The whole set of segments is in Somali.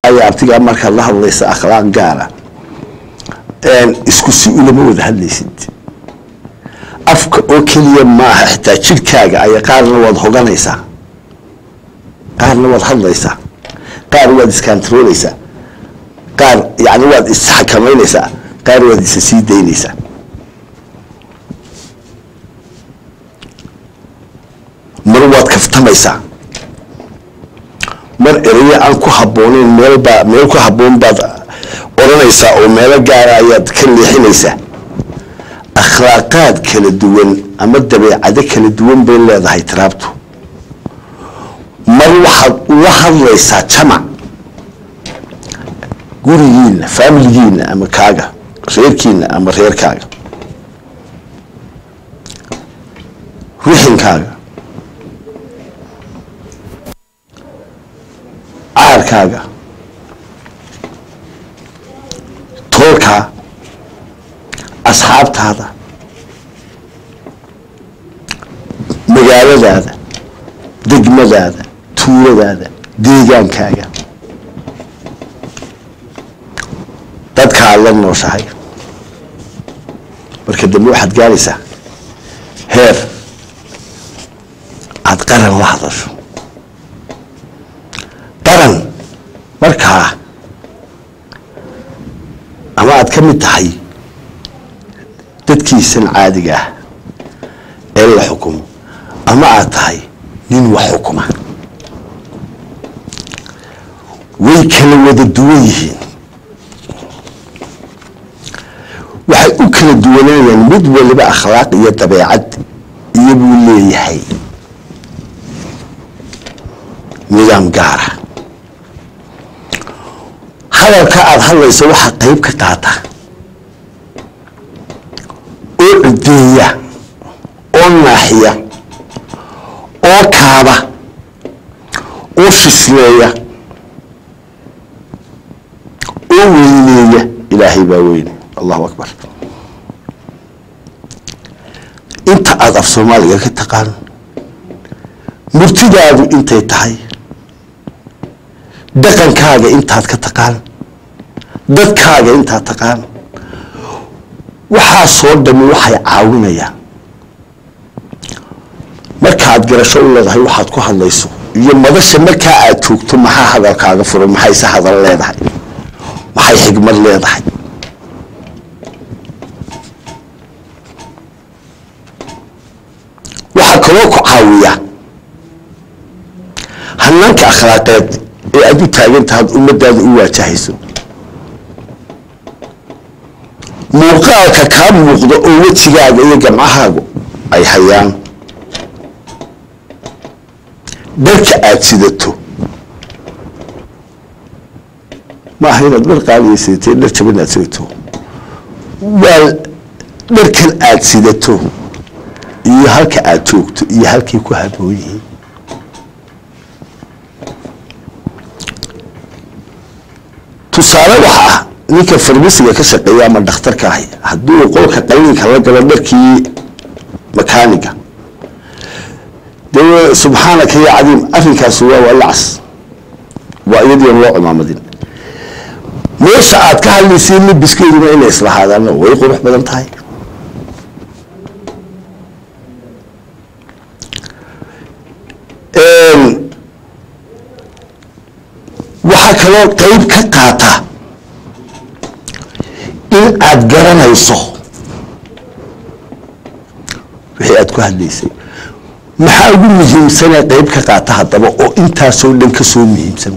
ayaa abtigaa markaad la hadlaysa akhlaaq gaara isku si ulama wada hadlaysid afka oo keliya maaha xitaa jidhkaaga aya qaarna waad hoganaysaa qaarna waad hadlaysaa qaar waad iskantarooleysaa qaar yani waad isxakamaynaysaa qaar waad isa sii daynaysaa mar waad kaftamaysaa mar erayo aan ku habbooneyn meelbaa meel ku habboon baad odhanaysaa oo meelo gaara ayaad ka leexinaysaa akhlaaqaad kala duwan ama dabeecado kala duwan bay leedahay tiraabtu mar waxaad ula hadlaysaa jamac gurigiina faamiligiina ama kaaga reerkiina ama reerkaaga rixankaaga caarkaaga toolkaa asxaabtaada magaaladaada degmadaada tuuladaada deegaankaaga dadka aad la nooshahay marka dambe waxaad gaaraysaa heer aada qaran la hadasho qaran markaa ama aad ka mid tahay dadkiisan caadiga ah ee la xukumo ama aad tahay nin wax xukuma way kala wada duwan yihiin waxay u kala duwanayaan mid waliba akhlaaq iyo dabeecad iyo buu leeyahay nidaam gaara hadalka aada hadlayso waxaa qayb ka qaata oo cideeya oo naaxiya oo kaaba oo fisleeya oo weyneeya ilaahay baa weyne allahu akbar inta aada af soomaaliga ka taqaan murtidaadu intay tahay dhaqankaaga intaad ka taqaan dadkaaga intaad taqaan waxaasoo dhami waxay caawinayaan markaad garasho u leedahay waxaad ku hadlayso iyo madasha markaa aad joogto maxaa hadalkaaga furan maxayse hadal leedahay maxay xigmad leedahay waxaa kaloo ku caawiya hanaanka akhlaaqeed ee aada u taagan tahaad ummadaada u waajahayso muuqaalka kaa muuqdo oo wejigaaga iyo gamcahaagu ay hayaan dharka aada sidato maaha inaad dhar qaaliya sidatee dhar jaban aad sidato waa dharkan aada sidato iyo halka aada joogto iyo halkay ku haboon yihiin tusaale waxa ah ninka farmasiga ka shaqeeya ama dhakhtarka ahi hadduu qolka qaliinka la galo dharkii makaaniga dee subxaanaka ya cadiim arrinkaasi waa walacas waa iyadiian loo cumaamadin meesha aad ka hadlaysay libiskeeduna inay islahaadaan way qurux badan tahay waxaa kaloo qeyb ka qaata in aada garanayso wixii aada ku hadlaysay maxaa ugu muhiimsanee qeyb ka qaata haddaba oo intaasoo dhan ka soo muhiimsan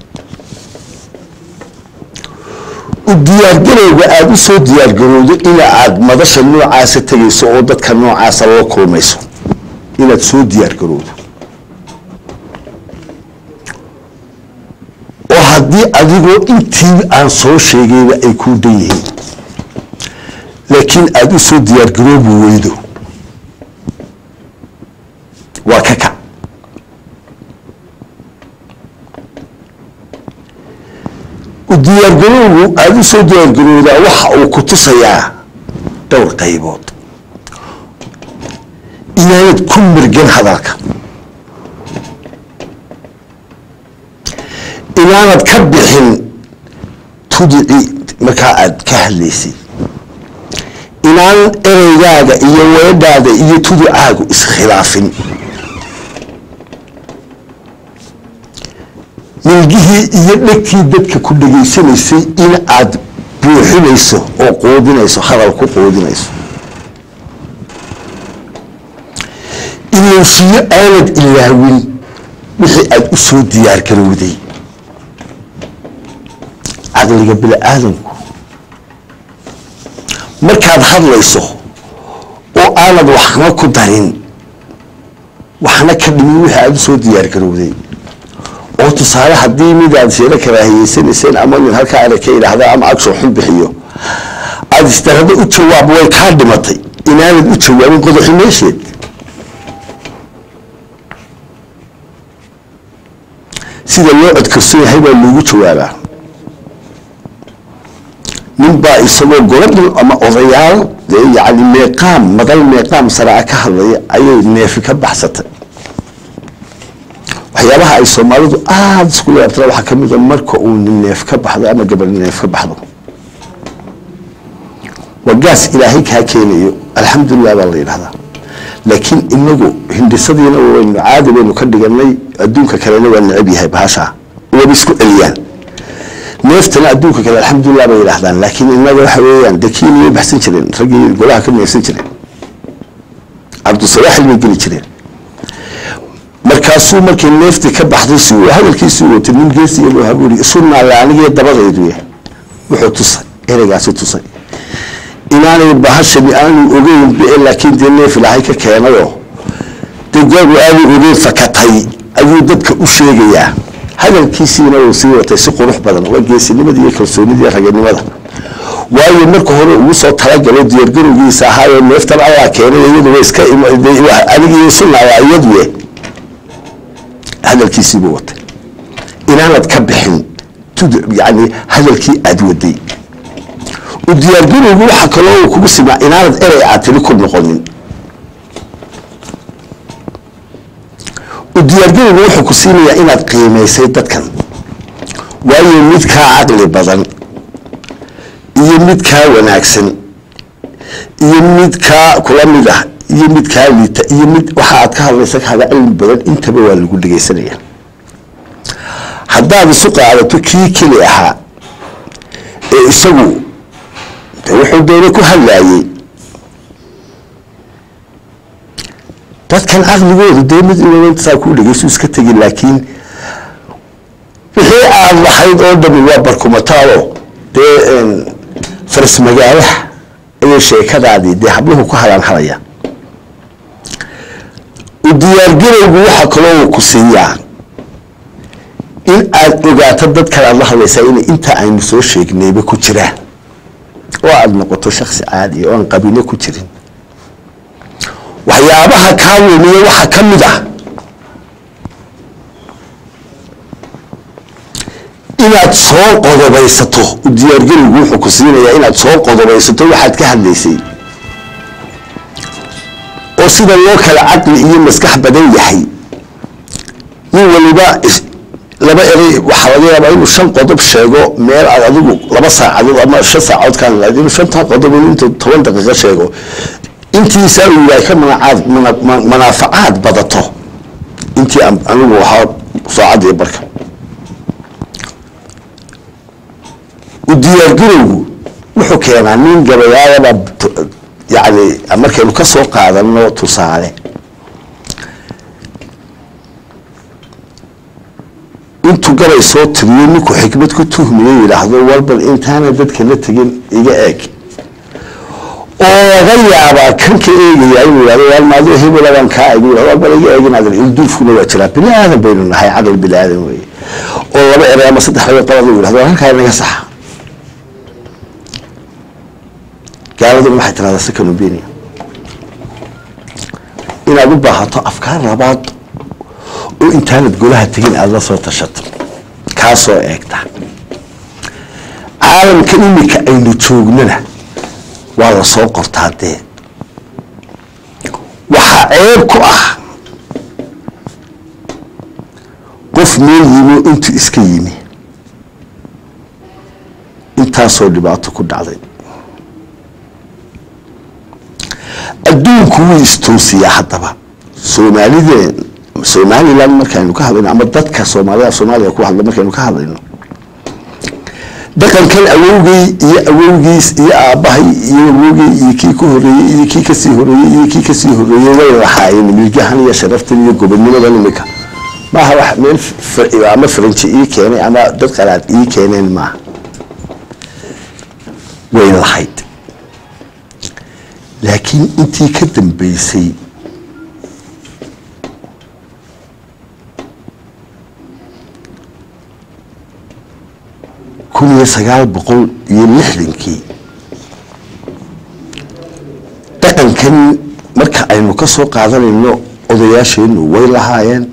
u diyaargarowga aada u soo diyaargarowdo ina aada madasha noocaasa tegayso oo dadka noocaasa la kulmayso inaad soo diyaargarowdo oo haddii adigoo intii aan soo sheegayba ay kuu dhan yihiin laakiin aada u soo diyaargaroobi weydo waa ka kac u diyaargarowgu aada u soo diyaargarowdaa waxa uu ku tusayaa dhowr qaybood inaanad ku mirgan hadalka inaanad ka bixin tudicii markaa aada ka hadlaysay inaan ereygaaga iyo weedhaada iyo tudicaagu iskhilaafin milgihii iyo dhegtii dadka ku dhegaysanaysay in aad buuxinayso oo quudinayso hadal ku quudinayso ilowsiyo aanad ilaawin wixii aada u soo diyaargarowday caqliga bini aadamku markaad hadlayso oo aanad waxna ku darin waxna ka dhimin wixii aada u soo diyaargarowday oo tusaale haddii midaad seelo karaahiyeysanayseen ama nin halkaa ana ka idhaahda ama agsoo xun bixiyo aada isdarado u jawaab way kaa dhimatay inaanad u jawaabin qodoxi meesheed sida loo codkarsan yahay baa loogu jawaabaa nin baa isagoo goladhan ama odayaal dee yacni meeqaam madal meeqaam saraa ka hadlaya ayay neefi ka baxsatay waxyaabaha ay soomaalidu aada isku leebtana waxaa ka mid a marka uu nin neef ka baxdo ama gabadh neef ka baxdo waa gaas ilaahay kaa keenayo alxamdulilah baa la yidhahdaa laakiin inagu hindhisadiina waynu caadi baynu ka dhiganay adduunka kalena waa necab yahay bahashaa waba isku celiyaan neeftana adduunka kale alxamdulilah bay yidhahdaan laakiin inaga waxa weeyaan dee kiina way baxsan jireen raggii golaha ka neefsan jireen cabdusabaaxil bay geli jireen markaasuu markii neeftii ka baxday si uu hadalkiisii watay nin geesiya loo habuuri isu naalla anigii dabadaydu yahay wuxuu tusay ereygaasi tusay inaanay bahashani aanu ogeyn be laakiin dee neef ilaahay ka keenayoo dee googu aanu ogeyn fakatay ayuu dadka u sheegayaa hadalkiisiina uu sii watay si qurux badan waa geesinimadii iyo kalsoonidii raganimada waayo marka hore ugu soo talagalo diyaargarowgiisa ahaayoo neeftan allaa keenay iyadu way iska anigii sunaaya iyaduye hadalkiisiibuu watay inaanad ka bixin yani hadalkii aada waday u diyaargarowgu waxaa kaloo uu kugu simaa inaanad erey aad tiri ku noqonin u diyaargarowgu wuxuu ku siinayaa inaad qiimaysay dadkan waayo mid kaa caqli badan iyo mid kaa wanaagsan iyo mid kaa kula mid ah iyo mid kaa liita iyo mid waxa aad ka hadlaysa kaaga cilmi badan intaba waa lagu dhegaysanaya haddaad isu qaadato kii keli ahaa ee isagu de wuxuu doona ku hadlaayey dadkan caqligoodu dee mid insaa kuu dhegaysu iska tegin laakiin wixii aad lahayd oo dhami waa barkumataalo dee faras magaalaha ayay sheekadaadii dee habluhu ku halaan halaya u diyaargarowgu waxaa kaloo ku siiyaa in aad ogaato dadkan aad la hadlaysaa inay inta aynu soo sheegnayba ku jiraan oo aada noqoto shaksi caadi oo aan qabiilo ku jirin waxyaabaha kaa wemiye waxaa ka mid ah inaad soo qodobaysato u diyaargarowgu wuxuu ku siinayaa inaad soo qodobaysato waxaad ka hadlaysay oo sida loo kala caqli iyo maskax badan yahay nin waliba laba erey waxaa laga yaabaa inuu shan qodob sheego meel aad adigu laba saacadood ama shan saacadood kaan lahayd inuu shantaa qodob intuu toban daqiiqo sheego intiisaa uu yahay ka manacaad manaafacaad badato intii anigu ahaa saacadii barka u diyaargarowgu wuxuu keenaa nin gabayaayaba yani markaynu ka soo qaadano tusaale intuu gabay soo tiriyo ninku xikmad ku tuhmiyo yidhaahdo walbal intaana dadka la tegin iga eeg oo laga yaabaa kanka eegaya inuu yihahdo wal maadoo hebelabaan kaa eeg walbal iga eegin adar ilduufkuna waa jiraa bini aadan baynu nahay caqli bini aadan weye oo laba erey ama saddex laba qalad uu yidhahdo halkaa inaga saxa gaaladuna waxay tirahdaa seconobenia inaad u baahato afkaar labaad oo intaanad golaha tegin aada la soo tashato kaa soo eegta caalamka imika aynu joognana waa la soo qortaa dee waxaa ceeb ku ah qof meel yimi oo intuu iska yimi intaasoo dhibaato ku dhacday adduunku wuu istoosiyaa haddaba soomaalideen somalilan markaynu ka hadlayno ama dadka soomaalida soomaaliya ku hadla markaynu ka hadlayno dhaqankan awowgey iyo awowgiis iyo aabbahay iyo awowgey iyo kii ka horeeyey iyo kii kasii horeeyey iyo kii kasii horeeyey way lahaayeen milgahan iyo sharaftan iyo gobonnimadan imika maaha wax meel ama faranji ii keenay ama dad qalaad ii keeneen maaha way lahayd laakiin intii ka dambeysay kun iyo sagaal boqol iyo lixdankii dhaqankan marka aynu ka soo qaadanayno odayaasheenu way lahaayeen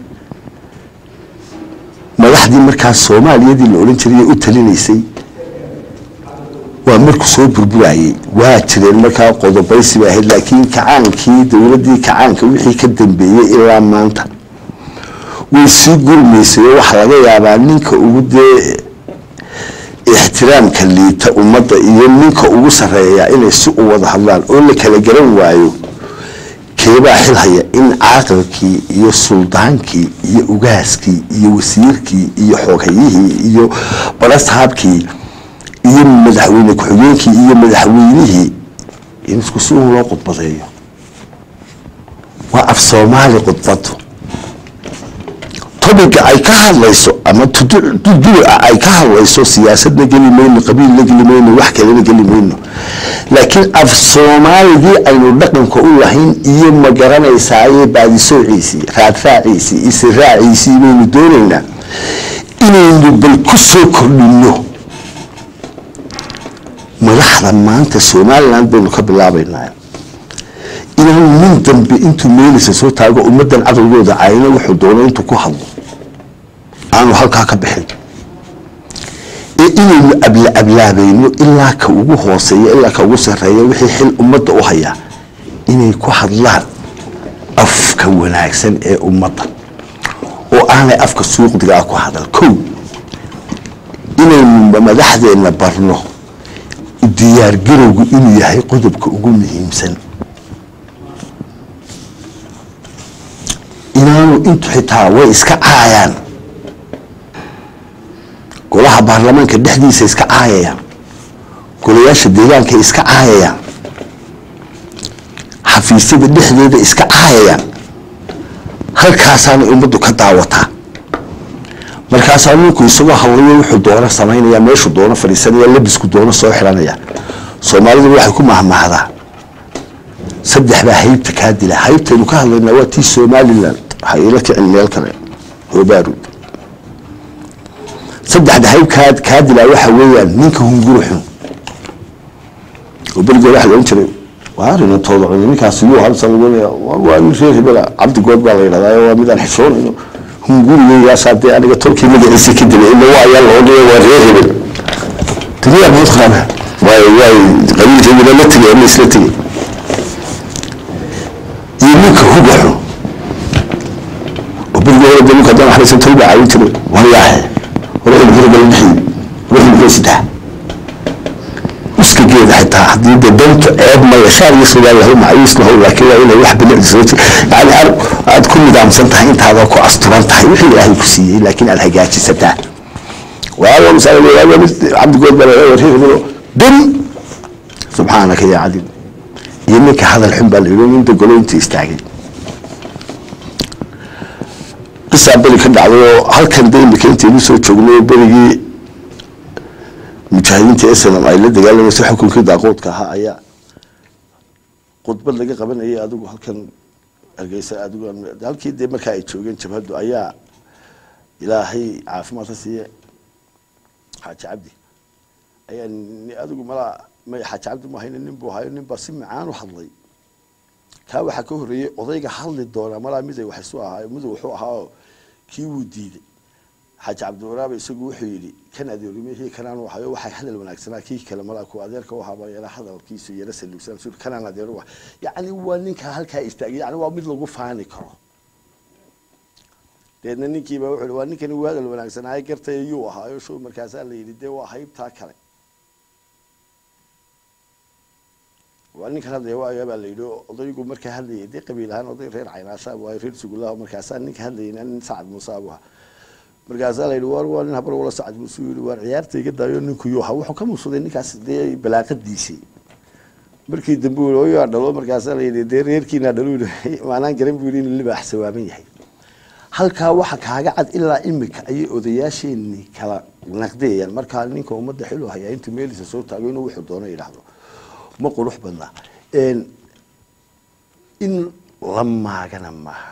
madaxdii markaas soomaaliyadii la odhan jiray u talinaysay waa markuu soo burburayey waa jireen markaa qodobaysi bay ahayd laakiin kacaankii dowladdii kacaanka wixii ka dambeeyey ilaa maanta way sii gurmaysay oo waxaa laga yaabaa ninka ugu dee ixtiraamka liita ummadda iyo ninka ugu sarreeya inay si u wada hadlaan oo la kala garan waayo keebaa xil haya in caaqilkii iyo suldaankii iyo ugaaskii iyo wasiirkii iyo xooghayihii iyo barasaabkii iyo madaxweyne ku-xigeenkii iyo madaxweynihii in isku si un loo khudbadeeyo waa af soomaali khudbadu tobiga ay ka hadlayso ama duduca ay ka hadlayso siyaasadna geli mayno qabiilna geli mayno wax kalena geli mayno laakiin af soomaaligii aynu dhaqanka u lahayn iyo ma garanaysaaye baadisoociisii raadraaciisii isiraaciisii baynu doonaynaa inaynu bal ku soo kordhino madaxda maanta somalilan baynu ka bilaabaynaa inaanu nin dambe intuu meelisa soo taago ummadan caqligooda cayna wuxuu doono intuu ku hadlo aanu halkaa ka bixin ee inaynu abla ablaabayno ilaa ka ugu hooseeya ilaa ka ugu sareeya wixii xil ummadda u hayaa inay ku hadlaan afka wanaagsan ee ummadda oo aanay afka suuqdigaa ku hadal kow inaynu madaxdeenna barno diyaargarowgu inuu yahay qodobka ugu muhiimsan inaanu intu xitaa way iska caayaan golaha baarlamaanka dhexdiisa iska caayayaan golayaasha deegaanka iska caayayaan xafiisyada dhexdeeda iska caayayaan halkaasaanay ummaddu ka daawataa markaasaa ninku isagoo hadlayo wuxuu doono samaynaya meeshuu doono fadhiisanaya labisku doono soo xiranaya soomaalidu waxay ku mahmahdaa saddex baa haybta kaa dila haybtaynu ka hadlaynaa waa tii somalilan waxay ila kicin meel kale hoobaarud saddexda hayb kaa kaa dilaa waxa weeyaan ninka hunguri xun oo berigood waxa la odhan jiray waa arinantooda cuni ninkaasi yuu halsa lagoonaya waa nin reer hebela cabdigood baa la yidhahdaa waa midaan xishoonayno hungurigayaasaa dee aniga tolkii magaciisa ka dilay ila waa ayaa la odhanaya waa reer hebel duniyaa mood qaana waay waay qabiilkeedina la tegay ama isla tegay iyo ninka huga xun oo beriga hore de ninka haddaan waxlaysan tol baa caawin jiray waryaaxe ruuxul hurgala bixi ruuxul huraysitaa iska geeda xitaa haddii de dantu ceeb maya shaar iyo sugaal lahow macawiis lahow laakiin waa inay wax bilicdiso yani aad ku nidaamsan tahay intaada ku asturan tahay wixii ilaahay ku siiyey laakiin aad hagaajisataa waawa misaal mid cabdigood baa reer hebelo dun subxaanaka yaa cadiim iyo ninka hadal xun baa la yidhi nin degolo inta istaagay qisaa beri ka dhacday oo halkan de imika intaynu soo joognay berigii mujaahidiinta snm ay la dagaalamaysa xukunkii daaqoodka ahaa ayaa khudbad laga qabanayay adigu halkan hargeysa adigu halkii dee markaa ay joogeen jabhaddu ayaa ilaahay caafimaad ka siiye xaaji cabdi ayaa adigu malaa may xaaji cabdi mahayna nin buu hayo nin baa si macaan u hadlay kaa waxaa ka horreeyey odayga hadli doonaa malaa miday wax isu ahaa midu wuxuu ahaa kii wuu diiday xaaji cabdiwaraabe isagu wuxuu yidhi kan adeerimihii kanaan hayo waxay hadal wanaagsanaa kii kale malaa ku adeerka u ahaaba yara hadalkiisu yara saluugsan sur kanaan adeer u yacni waa ninka halkaa istaagay yani waa mid lagu faani karo deedna ninkiiba wuxuu waa ninkani uu hadal wanaagsanaayo gartay yuu ahaayo show markaasaa la yidhi dee waa haybtaa kale waa ninkan hadlaya waaga baa la yidhi odaygu markaa hadlayay dee qabiil ahaan oday reer caynaasha waayo reer sugulaha markaasaa ninka hadlayna nin sacad muuse abu ahaa markaasaa la yidhi war waa nin habar wala sacad muuse yidhi waar ciyaarta iga daayo ninku yuu ahaa wuxuu ka muusaday ninkaas dee balaaqadiisii markii dambe uu oyaa dhalo markaasaa la yidhi dee reerkiina dhalo yidhi maanaan garan buu yidhi inuu libaax sawaaban yahay halkaa waxa kaaga cad ilaa imika ayay odayaasheenii kala naqdiyayaan markaa ninka ummadda xilu hayaa intuu meelisa soo taago inuu wuxuu doono yidhaahdo ma qurux badna in la maagana maaha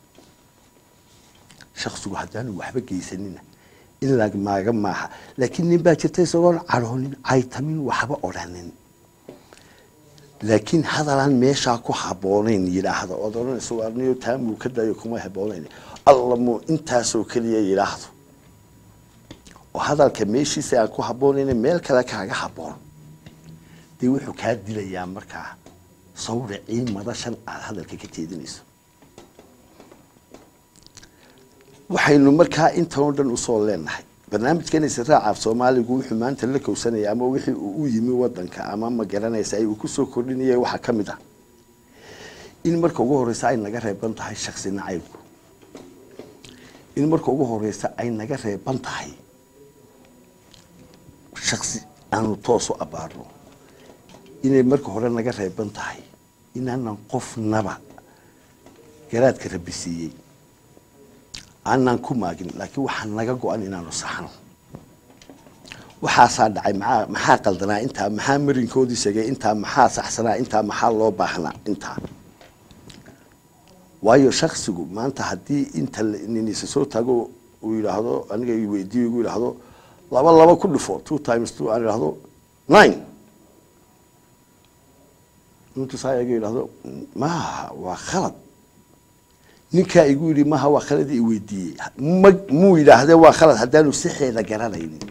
shaksigu haddaanu waxba geysanina in la maaga maaha laakiin nin baa jirta isagoon cadhoonin caytamin waxba odhanin laakiin hadalaan meeshaa ku haboonayn yidhaahdo ood odhanayso warniyo taamuu ka daayo kuma haboonayn alla muu intaasoo keliya yidhaahdo oo hadalka meeshiisa aan ku habboonayn meel kale kaaga habboon dee wuxuu kaa dilayaa markaa sawracii madashan aada hadalka ka jeedinayso waxaynu markaa intan oo dhan usoo leenahay barnaamijkan israacaaf soomaaligu wuxuu maanta la kowsanaya ama wixii uu u yimi wadanka ama ma garanaysa ay uu kusoo kordhinaya waxaa ka mid ah in marka ugu horeysa ay naga reeban tahay shaksi nacaybku in marka ugu horeysa ay naga reeban tahay shaksi aanu toos u abaarno inay marka hore naga reeban tahay inaanan qofnaba garaadka rabbi siiyey aanaan ku maagin laakiin waxaa naga go-an inaanu saxno waxaasaa dhacay maxaa maxaa qaldanaa intaa maxaa marinkoodii segay intaa maxaa saxsanaa intaa maxaa loo baahnaa intaa waayo shaksigu maanta haddii inta ninisa soo taago uu yidhaahdo aniga weydiiyo igu yidhaahdo laba laba ku dhufo two times two aan idhaahdo nine intu saa iga yidhaahdo maaha waa khalad ninkaa igu yidhi maha waa khaladii i weydiiyey ma muu yidhaahdee waa khalad haddaanu sixeeda garanaynin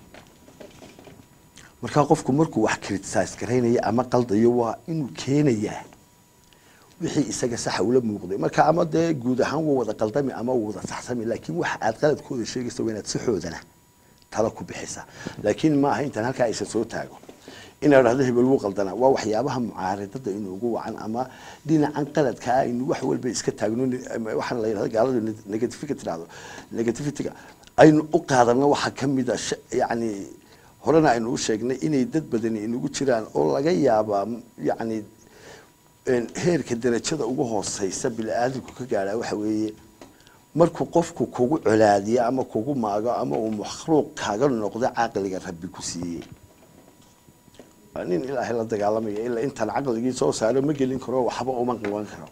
markaa qofku markuu wax criticize garaynaya ama qaldayo waa inuu keenayaa wixii isaga saxa ula muuqday marka ama dee guud ahaan waa wada qaldami ama waa wada saxsami laakiin waxa aad qaladkooda sheegaysa waa inaad sixoodana tala ku bixisa laakiin maaha intaan halkaa isa soo taago inaa dhahdo hebel wuu qaldanaa waa waxyaabaha mucaaridada inuugu wacan ama dhinacan qaladkaa aynu wax walba iska taagno waxaan la yidhahdo gaaladu negativika tidhahdo negativitiga aynu u qaadano waxaa ka mid a yacni horena aynu u sheegnay inay dad badani inugu jiraan oo laga yaabaa yacni heerka darajada ugu hooseysa bini-aadamku ka gaadhaa waxa weeye markuu qofku kugu colaadiyo ama kugu maago ama uu makhluuq kaaga noqdo caqliga rabbi ku siiyey nin ilaahay la dagaalamaya ilaa intaan caqligii soo saaro ma gelin karo waxba uma qaban karo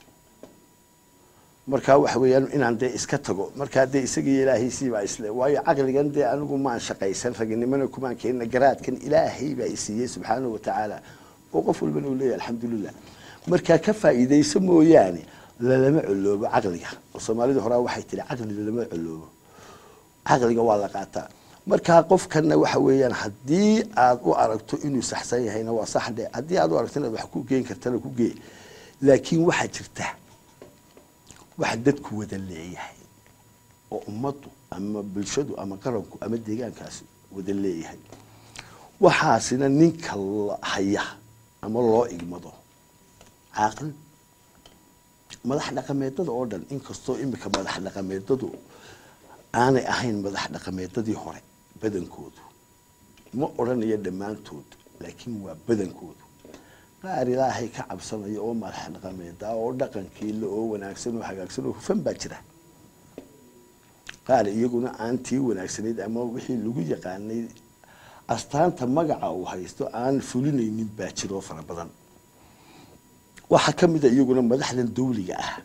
markaa waxa weeyaan inaan dee iska tago markaa dee isagii ilaahaysii baa isle waayo caqligan dee anigu maan shaqaysan raginimana kumaan keenina garaadkan ilaahay baa isiiyey subxaanahu watacaala oo qof walbana uu leeyahy alxamdulilah markaa ka faa'iidayso mooyaane lalama coloobo caqliga oo soomaalida horaa waxay tihi caqli lalama coloobo caqliga waa la qaataa markaa qofkana waxa weeyaan haddii aad u aragto inuu saxsan yahayna waa sax dhe haddii aad u aragto inaad wax ku geen kartana ku gee laakiin waxaa jirta wax dadku wada leeyahay oo ummaddu ama bulshadu ama qaranku ama deegaankaasi wada leeyahay waxaasina ninka haya ama loo igmado caaqil madax dhaqameedada oo dhan inkastoo imika madax dhaqameedadu aanay ahayn madax dhaqameedadii hore badankoodu ma odhanayo dhammaantood laakiin waa badankoodu qaar ilaahay ka cabsanaya oo madax dhaqameeda oo dhaqankiila oo wanaagsan oo hagaagsan oo hufan baa jira qaar iyaguna aan tii wanaagsanayd ama wixii lagu yaqaanay astaanta magaca uu haysto aan fulinaynin baa jiroo fara badan waxaa ka mid a iyaguna madaxdan dawliga ah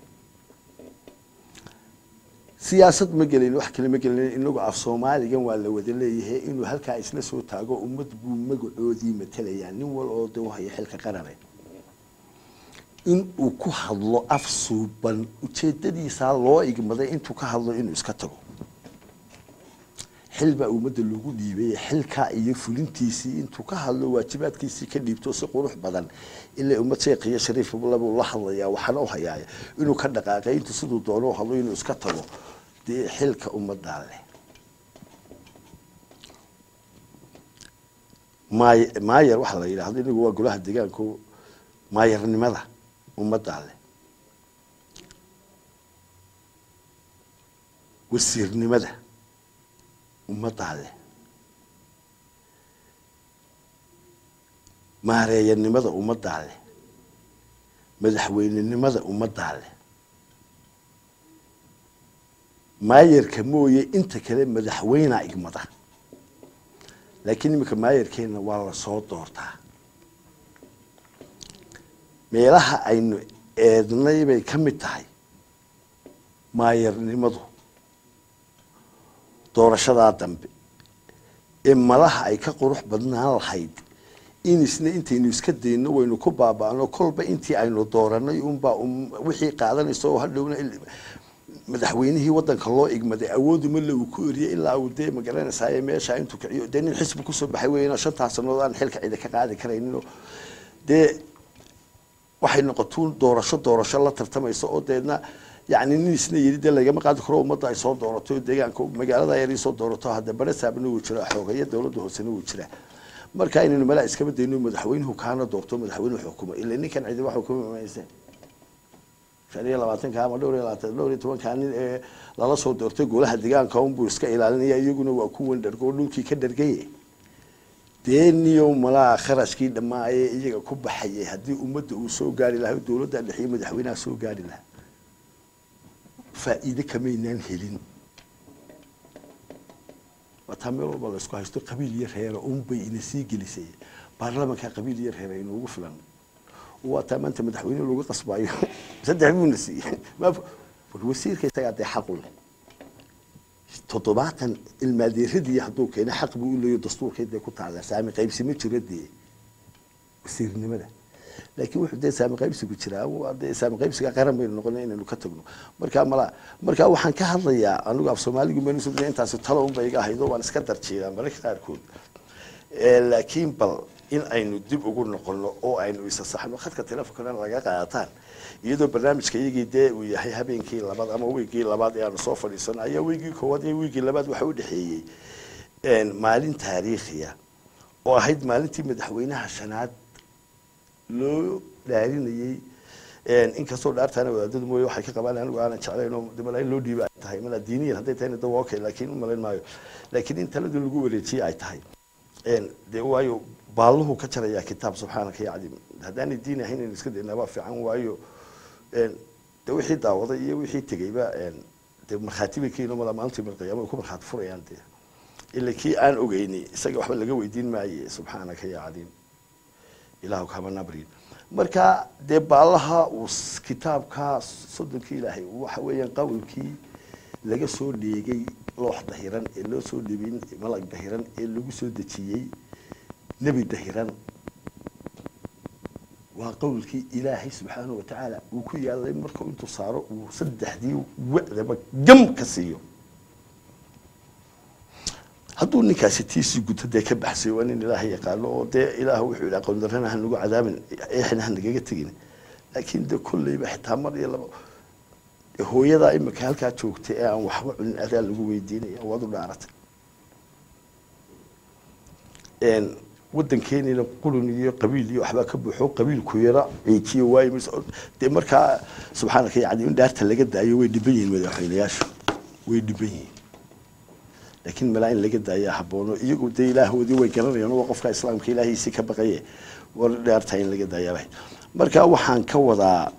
siyaasad ma gelin wax kale ma gelin inagu af soomaaligan waa la wada leeyahay inuu halkaa isla soo taago ummad buu magacoodii matalayaa nin wal oo de haya xilka qarane in uu ku hadlo af suuban ujeedadiisaa loo igmaday intuu ka hadlo inuu iska tago xil baa ummadda loogu dhiibay xilkaa iyo fulintiisii intuu ka hadlo waajibaadkiisii ka dhiibto si qurux badan ilaa ummad sheekh iyo shariif labuu la hadlayaa waxaana u hayaaya inuu ka dhaqaaqay intuu siduu doono hadlo inuu iska tago dee xilka ummaddaa leh maay maayer waxaa la yidhaahdo inagu waa golaha deegaanko maayarnimada ummaddaa leh wasiirnimada ummaddaa leh maareeyanimada ummaddaa leh madaxweynenimada ummaddaa leh maayarka mooye inta kale madaxweynaa igmada laakiin iminka maayarkeenna waa lasoo doortaa meelaha aynu eednay bay ka mid tahay maayarnimadu doorashadaa dambe ee malaha ay ka qurux badnaan lahayd in isna intaynu iska dayno waynu ku baaba'no kolba intii aynu dooranay unbaa wixii qaadanaysa oo hadhowna madaxweynihii wadanka loo igmaday awooduma le uu ku eriyay ilaa uu dee magaranaysaay meesha intuu kiciyo dee nin xisbi kusoo baxay weyna shantaas sanood aan xilka cida ka qaadi karayninoo dee waxay noqotuun doorasho doorasho la tartamaysa oo deedna yani nin isna yidhi dee lagama qaadi karo ummadda ay soo doorato oo deegaanka magaalada yar soo doorato hadda barasaabna wuu jiraa xoogayo dowladda hoosena wuu jiraa marka inaynu malaa iskaba dayno madaxweynuhu kaana doorto madaxweynuhu xukumo ila ninkan cidi wax xukumi mayse shan iyo labaatanka ama dhowr iyo labaatan dhowr iyo tobankaa nin ee lala soo doortay golaha deegaanka unbuu iska ilaalinaya iyaguna waa kuwan dhargo dhulkii ka dhargaye dee niyo malaa kharashkii dhammaayee iyaga ku baxayay haddii ummadda uu soo gaari lahaa dowladda dhexiyo madaxweynaha soo gaari lahaa faa'iide kamaynaan helin waataa meel walba laysku haysto qabiil iyo reera unbay ina sii gelisay baarlamanka qabiil iyo reera inoogu filan waataa maanta madaxweyne lagu qasbayo saddex buuna siiyey wasiirka isagaa dee xaqu leh toddobaatan ilmaadeeradii hadduu keeno xaq buu u leeyo dastuurkay dee ku taala saami qaybsi ma jiro dee wasiirnimada laakiin wuxuu dee saami qaybsigu jiraa dee saami qaybsiga qaran baynu noqonay inaynu ka tagno marka mala marka waxaan ka hadlayaa anigu af soomaaligu manu soo intaasi talo unba iga ahayd oo waan iska darjiiraa mararka qaarkood laakiin bal in aynu dib ugu noqono oo aynu isa saxno khadka telefonkana laga qaataan iyadoo barnaamijka iyagii dee uu yahay habeenkii labaad ama wiigii labaad ee aanu soo fadhiisano ayaa wiigii koowaad iyo wiigii labaad waxa u dhexeeyey maalin taariikhiya oo ahayd maalintii madaxweynaha shanaad loo dhaarinayey inkastoo dhaartaana wadaadadu mooye waxay ka qabaan anigu aanan jeclayn oo dimala in loo dhiiba ay tahay mala diiniyan hadday tahayna da waa okay laakiin umalayn maayo laakiin in taladii lagu wareejiyey ay tahay dee waayo baalluhu ka jarayaa kitaab subxaanaka ya cadiim haddaanay diin ahayn inaynu iska daynaa waa fiican waayo de wixii daawaday iyo wixii tegeyba dee markhaati bay keeno mala maalintii malqiyaama ku markhaati furayaan dee ila kii aan ogeyni isaga waxba laga weydiin maaye subxaanaka ya cadiim ilaahu kama nabrin marka dee baallaha uu kitaabka soddonkii ilaahay waxa weeyaan qawlkii laga soo dheegay loox dahiran ee loo soo dhibin malag dahiran ee lagu soo dejiyey nebi dahiran waa qowlkii ilaahay subxaanahu watacaala uu ku yaalay markuu intuu saaro uu saddexdii wa'daba gam ka siiyo hadduu ninkaasi tiisii guto dee ka baxsay waa nin ilaahay yaqaano oo dee ilaah wuxuu yidhi aqoon darrana hanagu cadaabin eexna hanagaga tegin laakiin dee kolleyba xitaa mar iyo laba hooyadaa imika halkaa joogtay ee aan waxba cunin adaa lagu weydiinaya waad u dhaaratay waddankeeniina qulun iyo qabiil iyo waxbaa ka buuxo qabiilku yara ciijiyo waayo mise dee markaa subxaanaka yacni in dhaarta laga daayo way dhiban yihiin madaxweynayaashu way dhiban yihiin laakiin malaa in laga daayaa haboono iyagu dee ilaahoodii way garanayaan waa qofka islaamka ilaahiisii ka baqaye war dhaartaa in laga daayaaba marka waxaan ka wadaa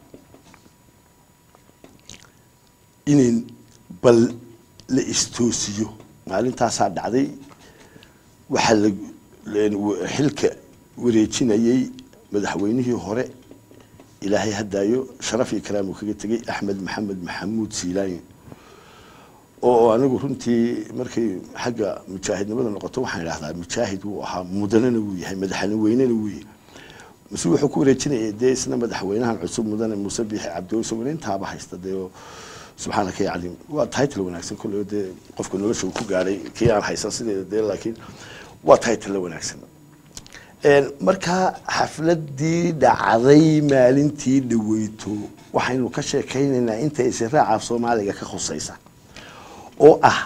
in bal la istoosiyo maalintaasaa dhacday waxaa la xilka wareejinayey madaxweynihii hore ilaahay hadaayo sharaf iyo karaam uu kaga tegey axmed maxamed maxamuud siilaanyo oo anigu runtii markay xagga mujaahidnimada noqoto waxaan idhahdaa mujaahid wuu ahaa mudanana wuu yahay madaxane weynena wuu yahay mase wuxuu ku wareejinayay dee isna madaxweynahan cusub mudane muuse biixi cabdiweyse intaaba haysta dee subxaanaka ya caliim waa title wanaagsan kolley dee qofka nolosha uu ku gaadhay kii aan haysan sideeda dee laakiin waa title wanaagsan markaa xafladii dhacday maalintii dhaweyto waxaynu ka sheekaynaynaa inta israaca soomaaliga ka khusaysa oo ah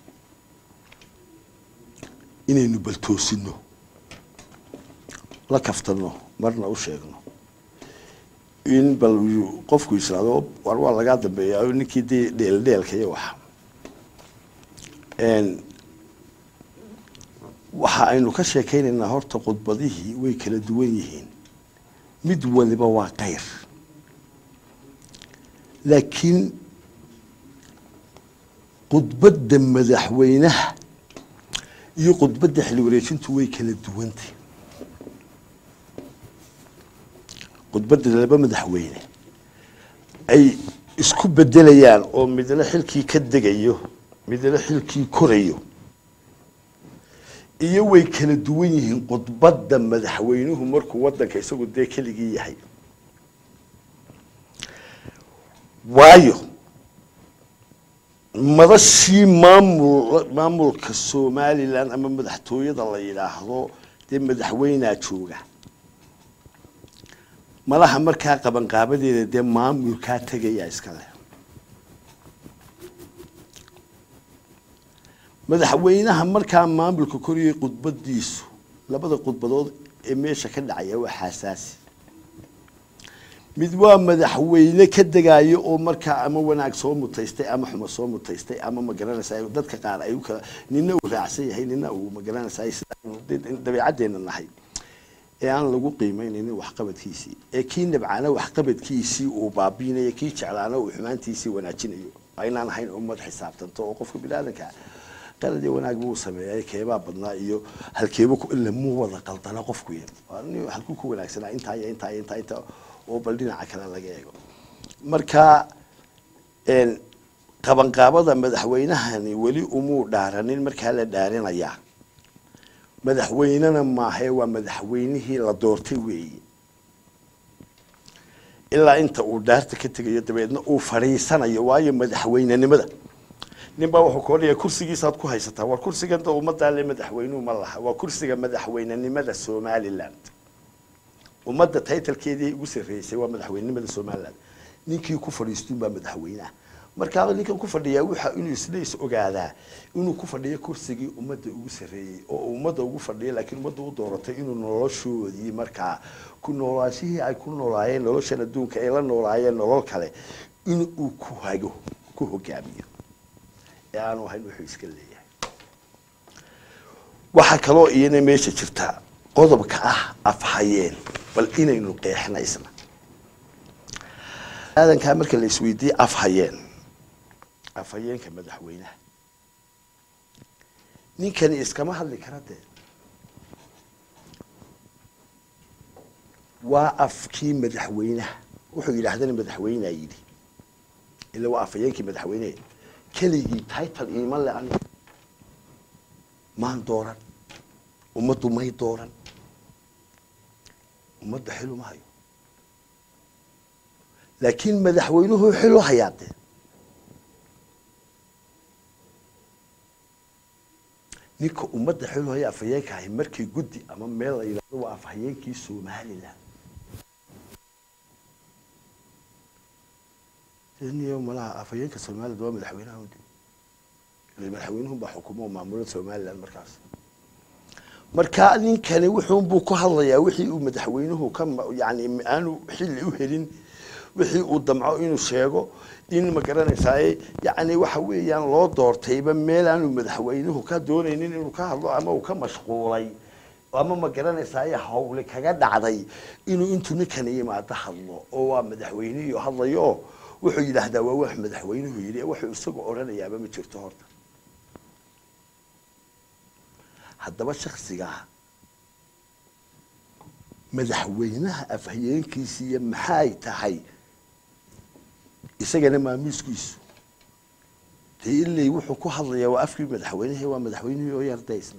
inaynu baltoosino la kaftano marna u sheegno in bal uu qofku israado war waa lagaa dambeeya ninkii dee dheeldheelka iyo waxa Een, waxa aynu ka sheekaynaynaa horta khudbadihii way kala duwan yihiin mid waliba waa kayr laakiin khudbadda madaxweynaha iyo khudbadda xilli wareejintu way kala duwantay khudbadda laba madaxweyne ay isku bedelayaan oo midna xilkii ka degayo midna xilkii korayo iyo way kala duwan yihiin khudbadda madaxweynuhu markuu wadanka isagu dee keligii yahay waayo madashii maamul maamulka somalilan ama madaxtooyada la yidhaahdo dee madaxweynaa jooga malaha markaa qabanqaabadeeda dee maamulkaa tegayaa iska leh madaxweynaha markaa maamulka koriyay khudbadiisu labada khudbadood ee meesha ka dhacaya waa xasaasi mid waa madaxweyne ka degayo oo markaa ama wanaag soo mutaystay ama xumo soo mutaystay ama magaranaysa dadka qaar ay u kala nina uu raacsan yahay nina uu magaranaysa sida dabeecaddeena nahay ee aan lagu qiimeynaynin waxqabadkiisii ee kii nabcaana waxqabadkiisii uu baabiinayo kii jeclaana uu xumaantiisii wanaajinayo aynaan ahayn ummad xisaabtanto oo qofka biniaadanka qalad iyo wanaag buu sameeyay keebaa badnaa iyo halkeeba lamuu wada qaldana qofku halkuu ku wanaagsanaa intaa iyo intaa iyo intaa intaa oo bal dhinaca kale laga eego marka qabanqaabada madaxweynahani weli umuu dhaaranin markaa la dhaarinayaa madaxweynena maahae waa madaxweynihii la doortay weeye ilaa inta uu dhaarta ka tegayo dabeedna uu fadhiisanayo waayo madaxweynenimada nin baa wuxuu ka odhaya kursigiisaad ku haysataa war kursigan da ummaddaa le madaxweynuhu ma laha waa kursiga madaxweynenimada somaliland ummadda taytalkeedii ugu sarreysay waa madaxweynenimada somaliland ninkii ku fadhiistuun baa madaxweyneah markaa ninkan ku fadhiyaa waxa inuu isla is ogaadaa inuu ku fadhiyo kursigii ummadda ugu sarreeyey oo ummadda ugu fadhiya laakiin ummadda u dooratay inuu noloshoodii markaa ku noolaashihii ay ku noolaayeen noloshan adduunka ay la noolaayeen nolol kale in uu ku hago ku hogaamiyo ee aanu ahayn wuxuu iska leeyahay waxaa kaloo iyana meesha jirta qodobka ah afhayeen bal inaynu qeexna isna aadankaa marka la isweydiiyey afhayeen afhayeenka madaxweynaha ninkani iskama hadli kara dee waa afkii madaxweynaha wuxuu yidhaahdana madaxweynea yidhi ila waa afhayeenkii madaxweynehe keligii title iima le aniga maan dooran ummaddu may dooran ummadda xilu ma hayo laakiin madaxweynuhu xilu hayaa dee ninka ummadda xilu haya afhayeenka ahay markii guddi ama meel la yidhahdo waa afhayeenkii somaliland niyo malaha afhayeenka somaliland waa madaxweynaha ude madaxweynuhu baa xukumo maamula somaliland markaas marka ninkani wuxuunbuu ku hadlayaa wixii uu madaxweynuhu ka yani aanu xilli u helin wixii uu damco inuu sheego in ma garanaysaa yani waxa weeyaan loo doortayba meel aanu madaxweynuhu ka doonaynin inuu ka hadlo ama uu ka mashquulay ama ma garanaysaa hawle kaga dhacday inuu intuu ninkani yimaado hadlo oo waa madaxweynihiio hadlayo oo wuxuu yidhaahdaa waa wax madaxweynuhu yidhi wuxuu isagu odhanayaaba ma jirto horta haddaba shaksigaa madaxweynaha afhayeenkiisiiyo maxay tahay isagana maamiiskiisu dee ilay wuxuu ku hadlayaa waa afkii madaxweynehe waa madaxweynihii oo yardaysna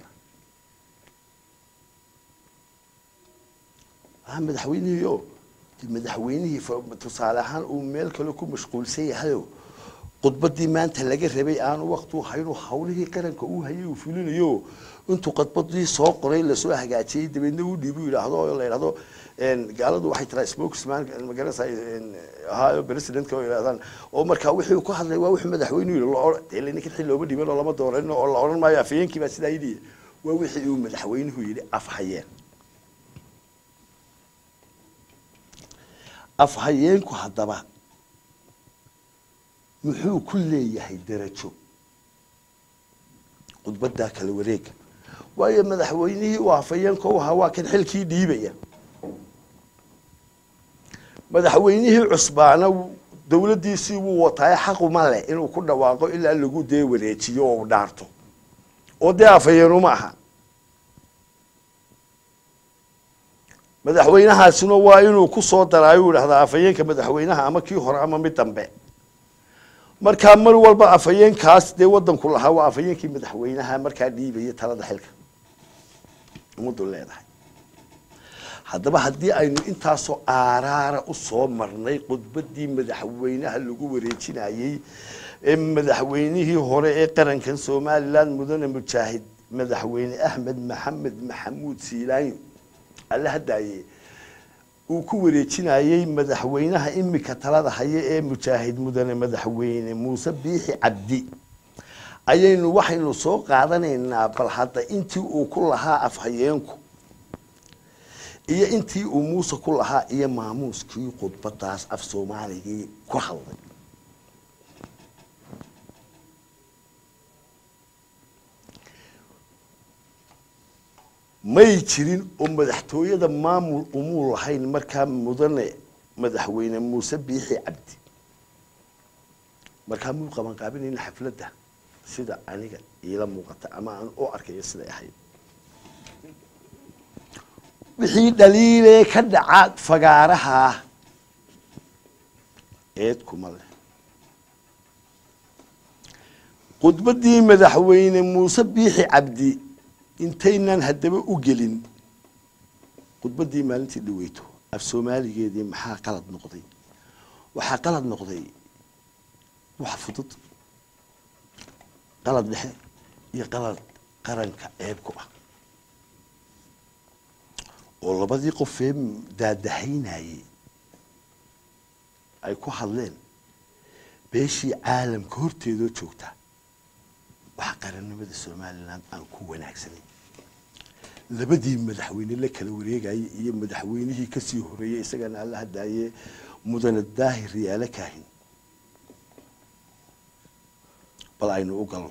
a madaxweynihii o madaxweynihii tusaale ahaan uu meel kale ku mashquulsan yahayo khudbadii maanta laga rabay aanu waktu haynu hawlihii qaranka uu hayay uu fulinayo intuu khudbadii soo qoray lasoo hagaajiyey dabeedna uu dhiibu yidhaahdo oo la yidhahdo gaaladu waxay tiraa spokesman magaranaysa ahaayo presidentka oo yidhahdaan oo markaa wixii ku hadlay waa wuxuu madaxweynuhu yidhi dee ninkan xil looma dhiban oo lama dooran oo la odhan maayo afhayeenkii baa sidaa yidhi waa wixii uu madaxweynuhu yidhi afhayeen afhayeenku haddaba muxuu ku leeyahay derajo khudbaddaa kala wareega waayo madaxweynihii uu afhayeenka u ahaa waa kan xilkii dhiibaya madaxweynihii cusbaana dowladdiisii wuu wataaye xaquma leh inuu ku dhawaaqo ilaa lagu dee wareejiyo oo u dhaarto oo dee afhayeenuma aha madaxweynahaasina waa inuu ku soo daraayo idhahdaa afhayeenka madaxweynaha ama kii hore ama mid dambe markaa mar walba afhayeenkaas dee wadanku lahaa waa afhayeenkii madaxweynaha markaa dhiibaya talada xilka ummaddu leedahay haddaba haddii aynu intaasoo aaraara u soo marnay khudbaddii madaxweynaha lagu wareejinayey ee madaxweynihii hore ee qarankan somalilan mudane mujaahid madaxweyne axmed maxamed maxamuud siilaanyo alle hadaaye uu ku wareejinayey madaxweynaha imika talada haya ee mujaahid mudane madaxweyne muuse biixi cabdi ayaynu waxaynu soo qaadanaynaa bal hadda intii uu ku lahaa afhayeenku iyo intii uu muuse ku lahaa iyo maamuuskii khudbadaas af soomaaligii ku hadlay may jirin oo madaxtooyada maamul umuu lahayn markaa mudane madaxweyne muuse biixi cabdi markaa muu qabanqaabinayna xafladda sida aniga iila muuqata ama aan u arkayo siday ahayd wixii dhaliilee ka dhaca fagaaraha eed kuma leh khudbaddii madaxweyne muuse biixi cabdi intaynaan haddaba u gelin khudbaddii maalintii dhaweyto af soomaaligeedii maxaa qalad noqday waxaa qalad noqday wax fudud qalad dhexe iyo qalad qaranka ceeb ku ah oo labadii qofee daadahaynayey ay ku hadleen beeshii caalamka horteedoo joogta waxa qarannimada somalilan aan ku wanaagsanay labadii madaxweyne la kala wareegayay iyo madaxweynihii kasii horeeyey isagana alla hadaaye mudane daahir riyaalo kaahin bal aynu u galno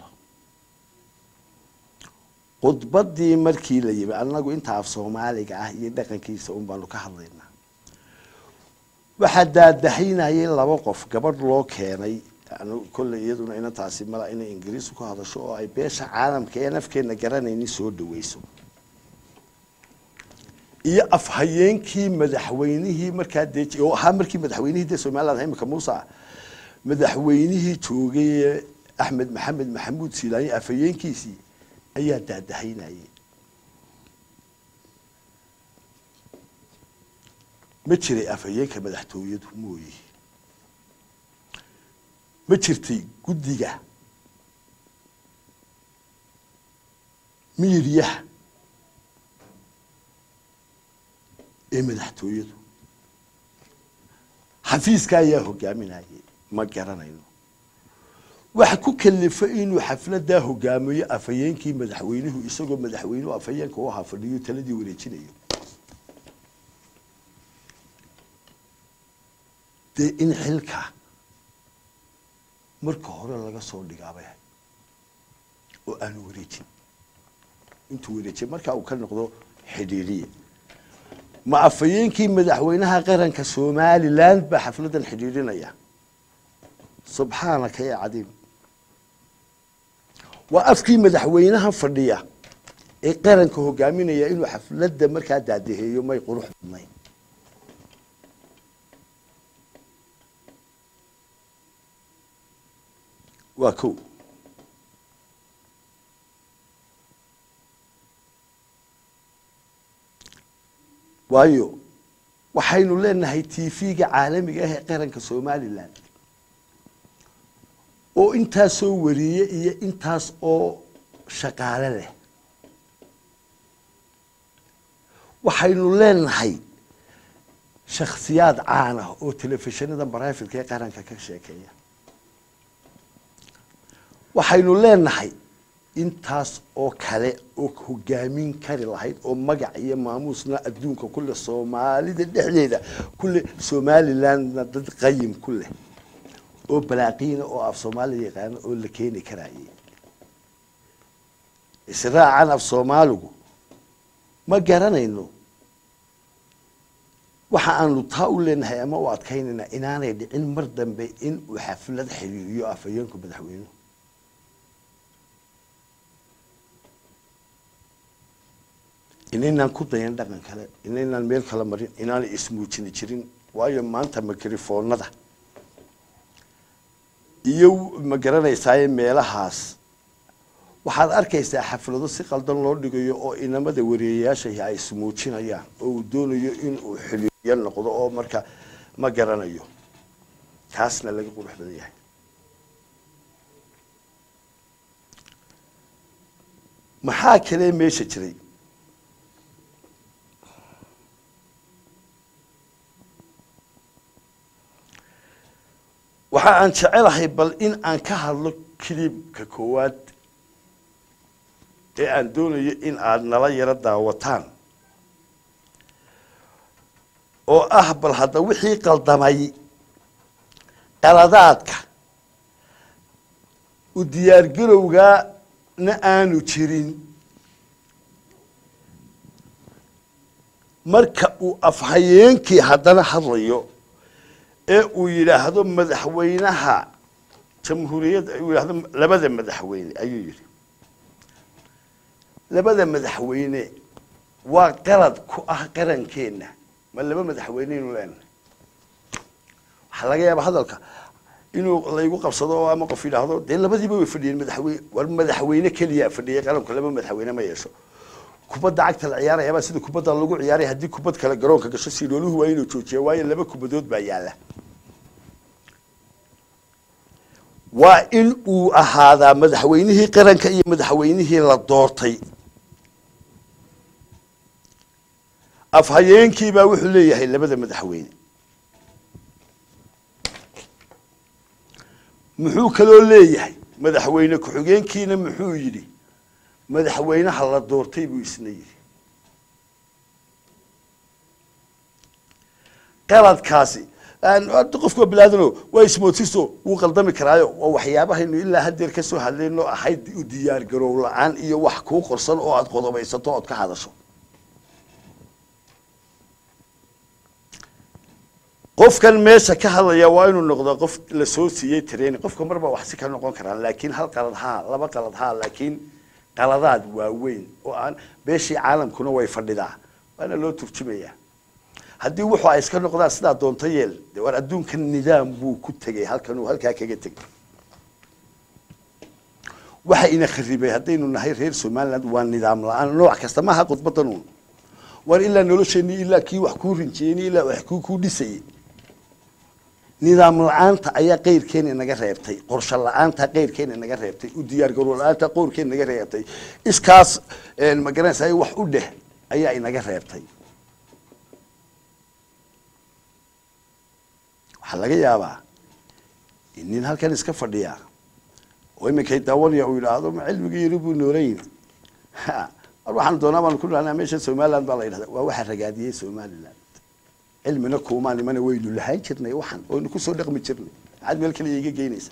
khudbaddii markii la yimi annagu inta af soomaaliga ah iyo dhaqankiisa un baanu ka hadlaynaa waxaa daadahaynayay laba qof gabadh loo keenay kolley iyaduna inantaasi mala inay ingiriisu ku hadasho oo ay beesha caalamka ee nafkeena garanayni soo dhaweyso iyo afhayeenkii madaxweynihii markaa dee oo ahaa markii madaxweynihii dee somaliland imika muuse ah madaxweynihii joogay axmed maxamed maxamuud siilaanyo afhayeenkiisii ayaa daadahaynayay ma jiray afhayeenka madaxtooyadu mooye ma jirtay guddiga miiryaha ee madaxtooyadu xafiiska ayaa hogaaminayay ma garanayno waxa ku kalifa inuu xafladaa hogaamiyo afhayeenkii madaxweynuhu isagoo madaxweynuhu afhayeenka u ahaa fadhiyo taladii wareejinayo dee in xilka marka hore laga soo dhigaabay oo aanu wareejin intuu wareejiy markaa uu ka noqdo xidhiiriye ma afhayeenkii madaxweynaha qaranka somaliland baa xafladan xidhiirinaya subxaanaka ya cadiim waa afkii madaxweynaha fadhiya ee qaranka hogaaminaya inuu xafladda markaa daadaheeyo may qurux badnayn waa ko waayo waxaynu leenahay tv-ga caalamiga ah ee qaranka somalilan oo intaasoo wariye iyo intaas oo shaqaale leh waxaynu leenahay shakhsiyaad caan ah oo telefishinada baraafitka ee qaranka ka sheekeeya waxaynu leenahay intaas oo kale oo hogaamin kari lahayd oo magac iyo maamuusna adduunka kule soomaalida dhexdeeda kule somalilandna dad qayim ku leh oo balaaqiina oo af soomaaliya yaqaano oo la keeni karaaye israacan af soomaaligu ma garanayno waxa aanu taa u leenahay ama u adkaynaynaa inaanay dhicin mar dambe in uu xaflad xiriiriyo afhayeenku madaxweynuhu inaynaan ku dayan dhaqan kale inaynaan meel kala marin inaanay ismuujini jirin waayo maanta mikrofoonada iyo ma garanaysaaye meelahaas waxaad arkaysaa xaflado si qaldan loo dhigayo oo inamada wareeyayaashahi ay ismuujinayaan oo uu doonayo in uu xiliyo noqdo oo marka ma garanayo taasna laga qurux badan yahay maxaa kalee meesha jiray waxa aan jecelahay bal in aan ka hadlo kilibka koowaad ee aan doonayo in aada nala yaro daawataan oo ah bal hadda wixii qaldamay qaladaadka u diyaargarowgaana aanu jirin marka uu afhayeenkii haddana hadlayo ee uu yidhaahdo madaxweynaha jamhuuriyadda uu yidhaahdo labada madaxweyne ayuu yidhi labada madaxweyne waa qalad ku ah qarankeenna ma laba madaxweyneynu leenahay waxaa laga yaaba hadalka inuu laygu qabsado oo ama qof yidhaahdo dee labadiiba way fadhiyeen madaxweyne war madaxweyne keliya fadhiyay qaranku laba madaxweyne ma yeesho kubadda cagta la ciyaarayaba sida kubadda lagu ciyaaray haddii kubad kale garoonka gasho sirooluhu waa inuu joojiya waayo laba kubadood baa yaalla waa in uu ahaadaa madaxweynihii qaranka iyo madaxweynihii la doortay afhayeenkiibaa wuxuu leeyahay labada madaxweyne muxuu kaloo leeyahay madaxweyne ku-xigeenkiina muxuu yidhi madaxweynaha la doortay buu isna yidhi qaladkaasi qofku waa bilaadano waa ismootiso wuu qaldami karaayo waa waxyaabahaynu ilaa hadeer ka soo hadlayno ahayd u diyaar garow la-aan iyo wax kuu qorsan oo aada qodobaysato ood ka hadasho qofkan meesha ka hadlaya waa inuu noqdo qof lasoo siiyey training qofka marba wax si ka noqon karaan laakiin hal qalad haa laba qalad haa laakiin qaladaad waaweyn oo aan beeshii caalamkuna way fadhidaa waana loo turjumayaa haddii wuxuu ay iska noqdaan sidaa doonto yeel de war adduunkan nidaam buu ku tegay halkan uu halkaa kaga tegay waxa ina kharibay haddaynu nahay reer somaliland waa nidaam la-aan nooc kasta maaha khudbadan uun war ilaa nolosheenii ilaa kii wax kuu rinjeeyey ilaa wax kuu kuu dhisayay nidaam la-aanta ayaa qeyrkeena inaga reebtay qorshe la-aanta qeyrkeena inaga reebtay u diyaar garow la-aanta qowrkeena inaga reebtay iskaas ma garanaysa wax u dheh ayaa inaga reebtay waxaa laga yaabaa in nin halkan iska fadhiya oo iminkay daawanaya uu yidhaahdo ma cilmiga yari buu noolayn mar waxaan doonaa baan ku dhahnaa meesha somaliland baa la yidhahda waa waxa ragaadiyey somaliland cilmina kuumaan imana waynu lahaan jirnay waxan waynu kusoo dhaqmi jirnay maxaad meel kale iga geynaysa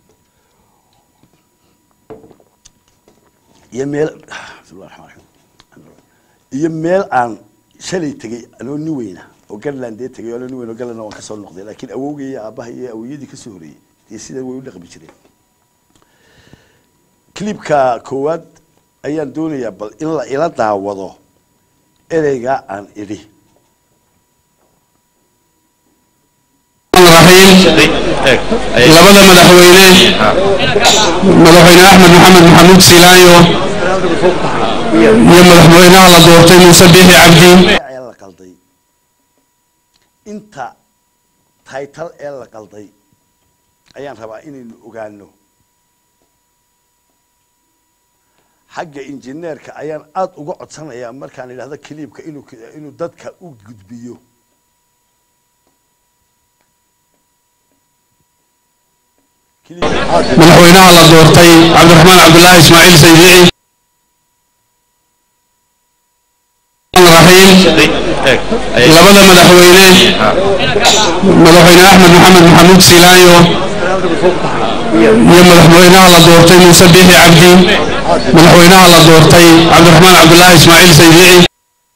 iyo meel bismillahi raxmaan raxiim iyo meel aan shalay tegey anoo nin weyna oo garland dee tegay anoo nin weyn oo garland waan kasoo noqday laakiin awowgay iyo aabbaha iyo awowyadii kasoo horeeyey dee sidan way u dhaqmi jireen clipka koowaad ayaan doonayaa bal in la ila daawado ereygaa aan idhi labada madaxweyne madaxweyne axmed maxamed maxamuud silaayo iyo madaxweynaha la doortay muuse biixi cabdi ee la qalday inta taytal ee la qalday ayaan rabaa inaynu ogaano xagga injineerka ayaan aada uga codsanayaa markaan idhahdo kiliibka inuu inuu dadka u gudbiyo madaxweynaha la doortay cabdiraxmaan cabdulaahi ismaaciil saydici raxiim labada madaxweyne madaxweyne axmed maxamed maxamuud silaayo iyo madaxweynaha la doortay muuse biixi cabdi madaxweynaha la doortay cabdiraxmaan cabdulaahi ismaaciil saydici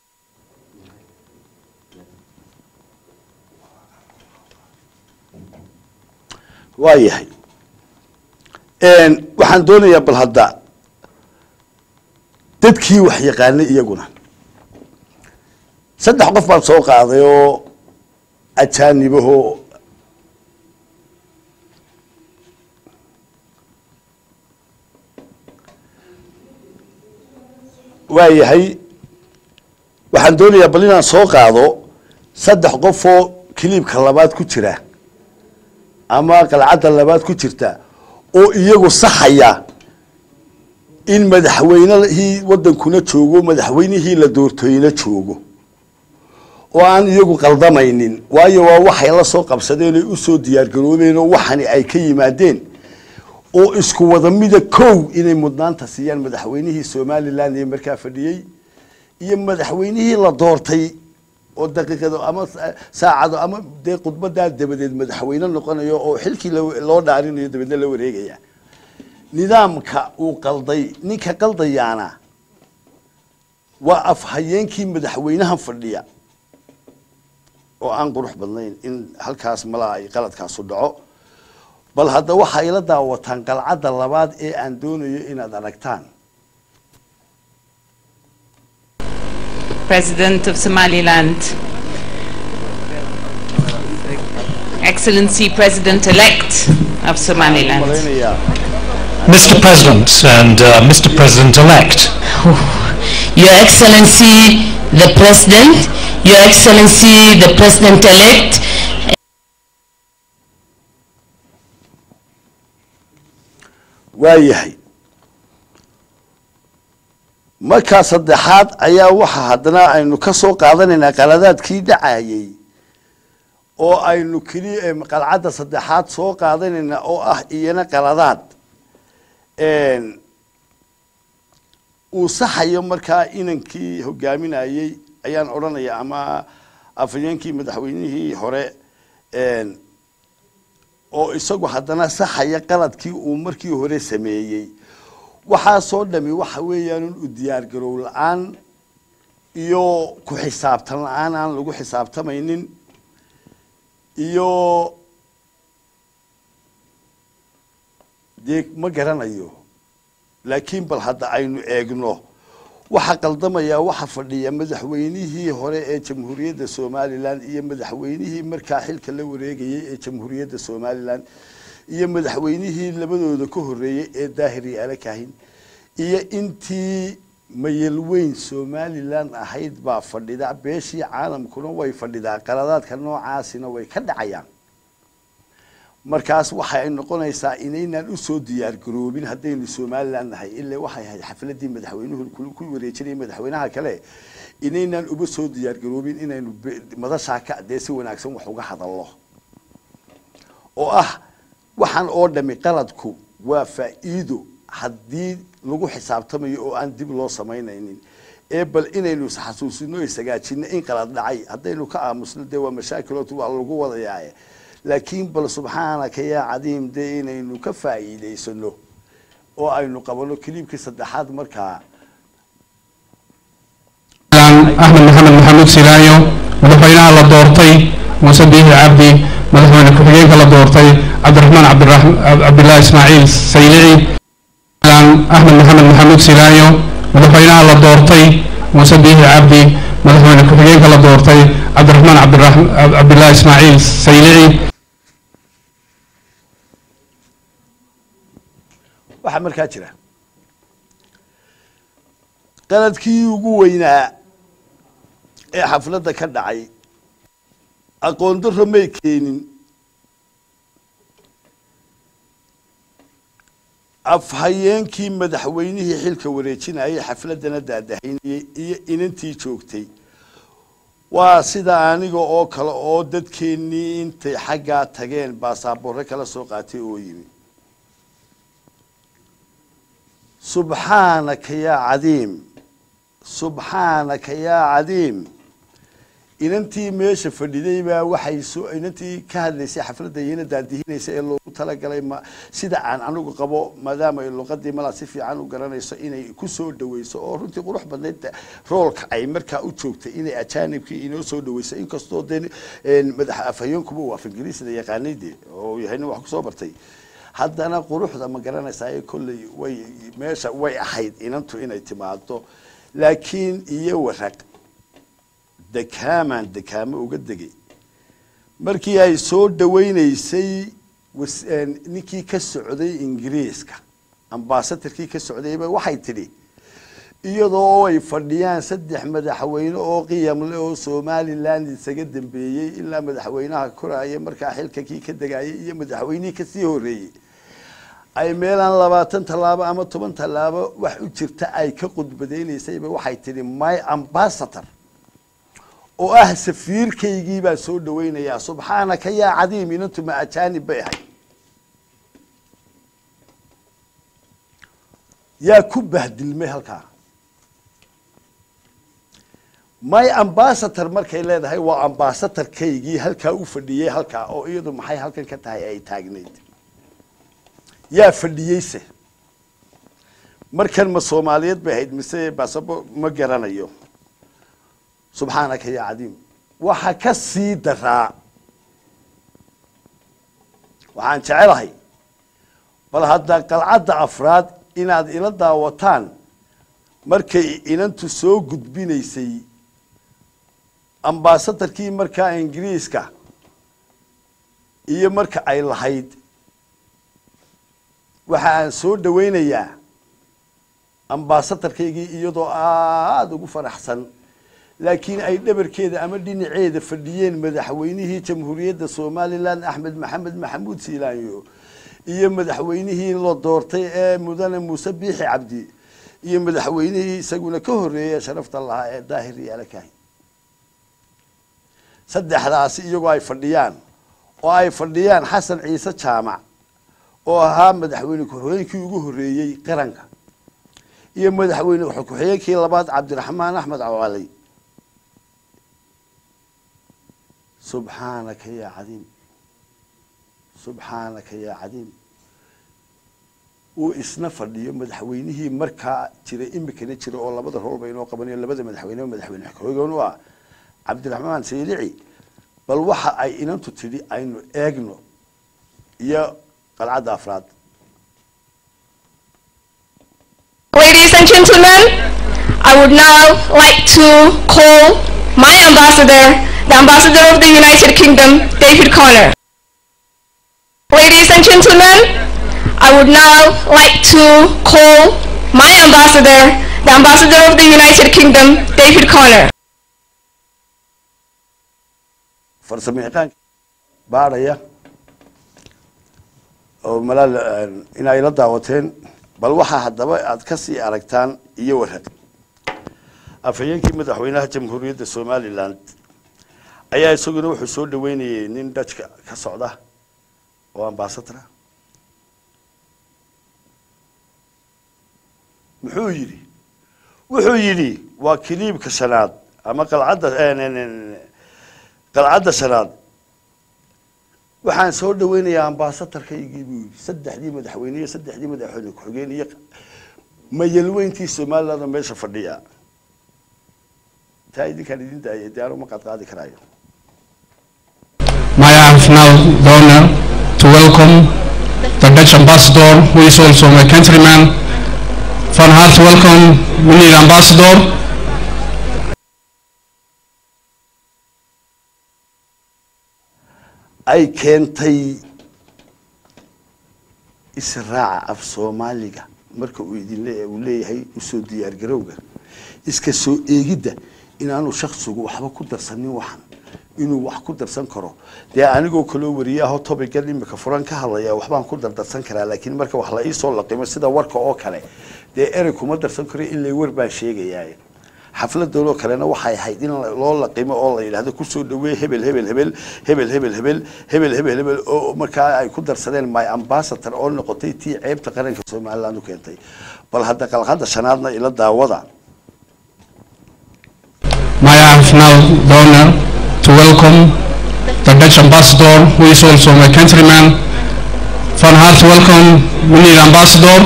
waa yahay waxaan doonayaa bal hadda dadkii wax yaqaanay iyaguna saddex qof baan soo qaaday oo ajaanibahoo waa yahay waxaan doonayaa bal inaan soo qaado saddex qof oo kiliibka labaad ku jira ama qalcadda labaad ku jirta oo iyagu saxaya in madaxweynehii wadankuna joogo madaxweynihii la doortayna joogo oo aan iyagu qaldamaynin waayo waa waxay la soo qabsadeen oy usoo diyaargaroobeen oo waxani ay ka yimaadeen oo isku wada mida kow inay mudnaanta siiyaan madaxweynihii somalilan ee markaa fadhiyey iyo madaxweynihii la doortay oo daqiiqado ama saacado ama dee khudbadaa dabadeed madaxweyne noqonayo oo xilkii loo dhaarinayo dabeedna la wareegaya nidaamka uu qalday ninka qaldayaana waa afhayeenkii madaxweynahan fadhiya oo aan qurux badnayn in halkaas malaa ay qaladkaasu dhaco bal hadda waxa ila daawataan qalcadda labaad ee aan doonayo inaad aragtaan President of Somaliland, Excellency President-elect of Somaliland, malaynayaa Mr. President and uh, Mr. President-elect, Your Excellency the President, Your Excellency the President-elect, waa yahay markaa saddexaad ayaa waxa haddana aynu ka soo qaadanaynaa qaladaadkii dhacayey oo aynu keliya qalcadda saddexaad soo qaadanaynaa oo ah iyana qaladaad uu saxayo markaa inankii hogaaminayey ayaan odhanaya ama afhayeenkii madaxweynihii hore oo isagu haddana saxaya qaladkii uu markii hore sameeyey waxaasoo dhami waxa weeyaan u diyaargarow la-aan iyo ku xisaabtan la-aan aan lagu xisaabtamaynin iyo dee ma garanayo laakiin bal hadda aynu eegno waxa qaldamayaa waxa fadhiya madaxweynihii hore ee jamhuuriyadda somalilan iyo madaxweynihii markaa xilka la wareegayey ee jamhuuriyadda somalilan iyo madaxweynihii labadooda ka horeeyey ee daahir iyo alakahin iyo intii mayelweyn somalilan ahayd baa fadhida beeshii caalamkuna way fadhidaa qaladaadka noocaasina way ka dhacayaan markaas waxay noqonaysaa inaynaan usoo diyaargaroobin haddaynu somalilan nahay ilaa waxay ahayd xafladii madaxweynuhu ku wareejinaya madaxweynaha kale inaynaan uba soo diyaargaroobin inaynu madashaa ka dee si wanaagsan wax uga hadalno oo ah waxaan oo dhami qaladku waa faa'iido haddii lagu xisaabtamayo oo aan dib loo samaynaynin ee bal inaynu isxasuusino isagaajino in qalad dhacay haddaynu ka aamusno dee waa mashaakilot waa lagu wadayaaye laakiin bal subxaanaka yaa cadiim dee inaynu ka faa'iidaysano oo aynu qabano kiliibkii saddexaad markaa axmed maxamed maxamuud silaayo madaxweynaha la doortay muuse biixi cabdi madaxweyne ku-xigeenka la doortay cabdiraxmaan cabdilaahi ismaaciil saylici axmed maxamed maxamuud silaayo madaxweynaha la doortay muuse biixi cabdi madaxweyne ku-xigeenka la doortay cabdiraxmaan cabdilaahi ismaaciil saylici waxaa markaa jira qaladkii ugu weynaa ee xafladda ka dhacay aqoon darro may keenin afhayeenkii madaxweynihii xilka wareejinayay xafladdana daadahaynayey iyo inantii joogtay waa sida aniga oo kale oo dadkeennii intay xaggaa tageen baasaboorre kala soo qaatay oo yimi subxaanaka yaa cadiim subxaanaka yaa cadiim inantii meesha fadhiday baa waxay soo inantii ka hadlaysay xafladda iyana daadihinaysa ee loogu talagalay ma sida aan anigu qabo maadaama ay luqadii malaa si fiican u garanayso inay ku soo dhaweyso oo runtii qurux badnayd roolka ay markaa u joogtay inay ajaanibkii inoo soo dhaweyso inkastoo dee madax afhayeenkuba uu af ingiriisda yaqaanayde oo yahay nin wax kusoo bartay haddana quruxda ma garanaysaa ee kolley way meesha way ahayd inantu inay timaado laakiin iyo waraq dekaamaan dekaamo uga degay markii ay soo dhaweyneysay was- ninkii ka socday ingiriiska ambasadarkii ka socdayba waxay tidhi iyadoo ay fadhiyaan saddex madaxweyne oo qiyam leh oo somaliland isaga dambeeyey ilaa madaxweynaha koraya markaa xilka kii ka degayay iyo madaxweynihii kasii horeeyey ay meelaan labaatan tallaabo ama toban tallaabo wax u jirta ay ka qudbadeynaysayba waxay tidhi my ambassador oo ah safiirkaygii baa soo dhaweynayaa subxaanaka yaa cadiim inantu ma ajaanib bay ahay yaa ku bahdilmay halkaa my ambassador markay leedahay waa ambassadorkaygii halkaa u fadhiyey halkaa oo iyadu maxay halkan ka tahay ay taagnayd yaa fadhiyeyse markan ma soomaaliyeed bay ahayd mise basabo ma garanayo subxaanaka yaa cadiim waxa ka sii daraa waxaan jecelahay bal hadda qalcadda afraad inaad ila daawataan markay inantu soo gudbinaysay ambaasadarkii markaa ingiriiska iyo marka ay lahayd waxa aan soo dhaweynayaa ambaasadarkaygii iyadoo aada ugu faraxsan laakiin ay dhabarkeeda ama dhinaceeda fadhiyeen madaxweynihii jamhuuriyadda somalilan axmed maxamed maxamuud siilaanyo iyo madaxweynihii la doortay ee mudane muuse biixi cabdi iyo madaxweynihii isaguna ka horeeyay sharafta lahaa ee daahir yaala kahi saddexdaasi iyagoo ay fadhiyaan oo ay fadhiyaan xasan ciise jaamac oo ahaa madaxweyne ku-xigeenkii ugu horeeyey qaranka iyo madaxweyne ku-xigeenkii labaad cabdiraxmaan axmed cawaley subxaanaka yaa cadiim subxaanaka yaa cadiim uu isna fadhiyo madaxweynihii markaa jiray imikana jira oo labada roolba inoo qabanayo labada madaxweyne madaxweyne ku-xigeen u ah cabdiraxmaan saylici bal waxa ay inantu tidhi aynu eegno iyo qalcadda afraad Ladies and gentlemen, I would now like to call my ambassador, the ambassador of the United Kingdom, David Connor. Ladies and gentlemen, I would now like to call my ambassador, the ambassador of the United Kingdom, David Connor. farsamo yaqaanka baadhaya oo malaal inay la daawateen bal waxaa haddaba aad ka sii aragtaan iyo warhaq afhayeenkii madaxweynaha jamhuuriyadda somalilan ayaa isaguna wuxuu soo dhaweynayay nin dajka ka socda oo ambasadora muxuu yidhi wuxuu yidhi waa kiliibka shanaad ama qalcadda qalcadda shanaad waxaan soo dhaweynayaa ambasadarkaygii buu yidhi saddexdii madaxweyne iyo saddexdii madaxweyne ku-xigeen iyo mayalweyntii somaliland oo meesha fadhiya taa idinkaan idin daayay dee anuma qaadqaadi karaayo May I have now the honor to welcome the Dutch ambassador, who is also my countryman. Van harte welkom, meneer ambassador. ay keentay israaca af soomaaliga marka uu idin le- uu leeyahay usoo diyaar garowga iska soo eegidda inaanu shaksigu waxba ku darsanin waxan inuu wax ku darsan karo dee anigoo kaloo wariyaahoo tobigan imika furan ka hadlaya waxbaan ku dardarsan karaa laakiin marka wax la iisoo laqimo sida warka oo kale dee erey kuma darsan karo ilaa war baan sheegayaa xafladoodoo kalena waxay ahayd in loo laqimo oo la yidhahdo kusoo dhaweey hebel hebel hebel hebel hebel hebel hebel hebel hebel oo markaa ay ku darsadeen my ambassador oo noqotay tii ceebta qaranka somaliland u keentay bal hadda qalqada shanaadna ila daawada May I have now the honor to welcome the Dutch ambassador, who is also my countryman. Van harte welcome, meneer ambassador.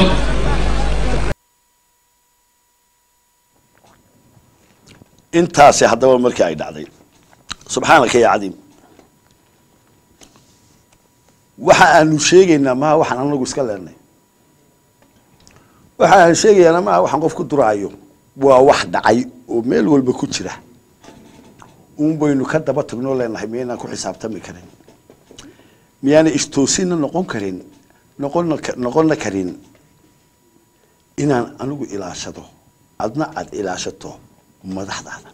intaasi haddaba markii ay dhacday subxaanaka ya cadiim waxa aanu sheegaynaa maha waxaan anagu iska leenay waxa aan sheegayaana maha waxaan qof ku duraayo waa wax dhacay oo meel walba ku jira uun baynu ka daba tagnoo leenahay miyaynaan ku xisaabtami karin miyaana istoosinna noqon karin noqonna noqonna karin inaan anigu ilaashado adna aad ilaashato madaxdaada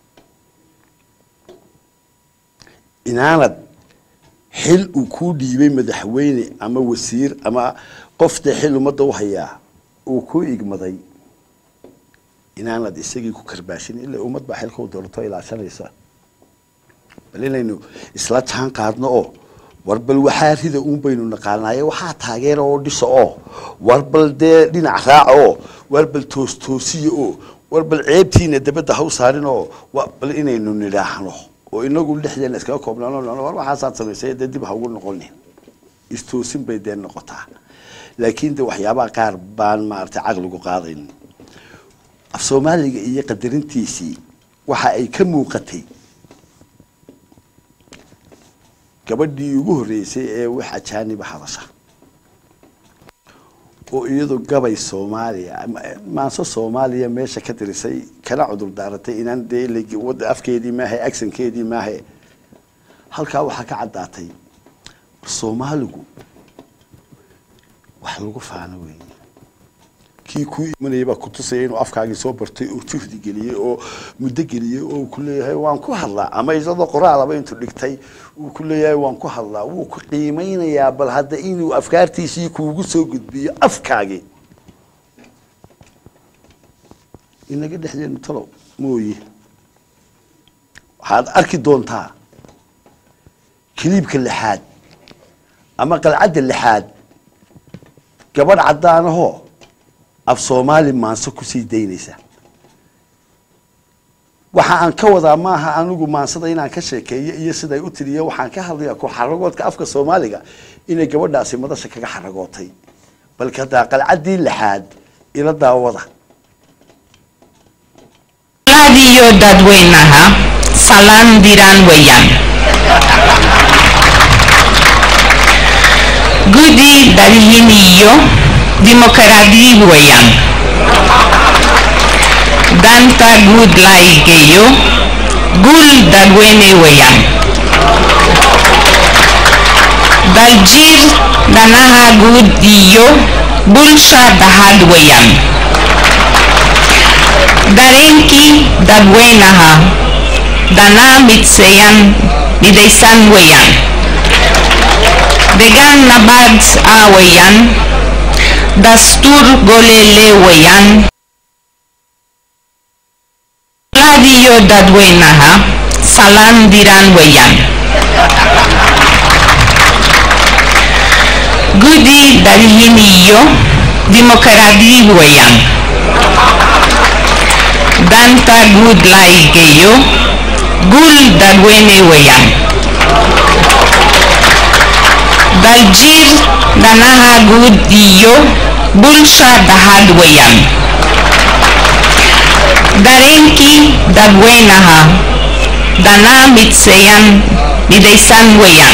inaanad xil uu kuu dhiibay madaxweyne ama wasiir ama qofta xil ummadda u hayaa uu ku igmaday inaanad isagii ku karbaashin ilaa ummad baa xilka u doorato ilaashanaysa bal inaynu isla jaan qaadno oo war bal waxaa rida uun baynu naqaanaaye waxaa taageera oo dhisa oo war bal dee dhinac raaca oo war bal toos toosiya oo war bal ceebtiina dabadda ha u saarin oo bal inaynu nidhaahno oo inagu dhexdeena iskaga koobnaano war waxaasaad samaysay dee dib ha ugu noqonin istoosin bay dee noqotaa laakiin de waxyaabaha qaar baan maaragtay caqligu qaadayn af soomaaliga iyo qadarintiisii waxa ay ka muuqatay gabadhii ugu horreysay ee wax ajaaniba hadasha oo iyadu gabay soomaaliya maanso soomaaliya meesha ka dirisay kana cudur daaratay inaan dee wada afkeedii maahe agsankeedii maahe halkaa waxaa ka caddaatay soomaaligu wax lagu faano weeye kii kuu imanayay baa kutusaya inuu afkaagii soo bartay oo juhdi geliyey oo muddo geliyey oo ku leeyahay waan ku hadlaa ama isagoo qoraalaba intuu dhigtay uu ku leeyahay waan ku hadlaa wuu ku qiimeynayaa bal hadda inuu afkaartiisii kuugu soo gudbiyo afkaagii inaga dhexdeenu talow mooye waxaad arki doontaa kiliibka lixaad ama qalcadda lixaad gabadh caddaanahoo af soomaali maanso kusii daynaysa waxa aan ka wadaa maaha anigu maansada inaan ka sheekeeyo iyo siday u tiriyo waxaan ka hadlaya ku xaragoodka afka soomaaliga inay gabadhaasi madasha kaga xaragootay balka hadaa qalcaddii lixaad ila daawada iyo dadweynaha salaan diraan weeyaan guddi dalhin iyo dimokiraadi weeyaan danta guud la igeeyo guul dadweyne weeyaan daljir danaha guud iyo bulsha dhahad weeyaan dareenkii dadweynaha dana midseyan midaysan weeyaan degaan nabad ah weeyaan dastuur golele weeyaan iyo dadweynaha salaan diraan weeyaan guddi dalhin iyo dimokiraadi weeyaan danta guud la igeeyo guul dadweyne weeyaan daljir danaha guud iyo bulsha dhahad weeyaan dareenkii dadweynaha dana midseyan midaysan weeyaan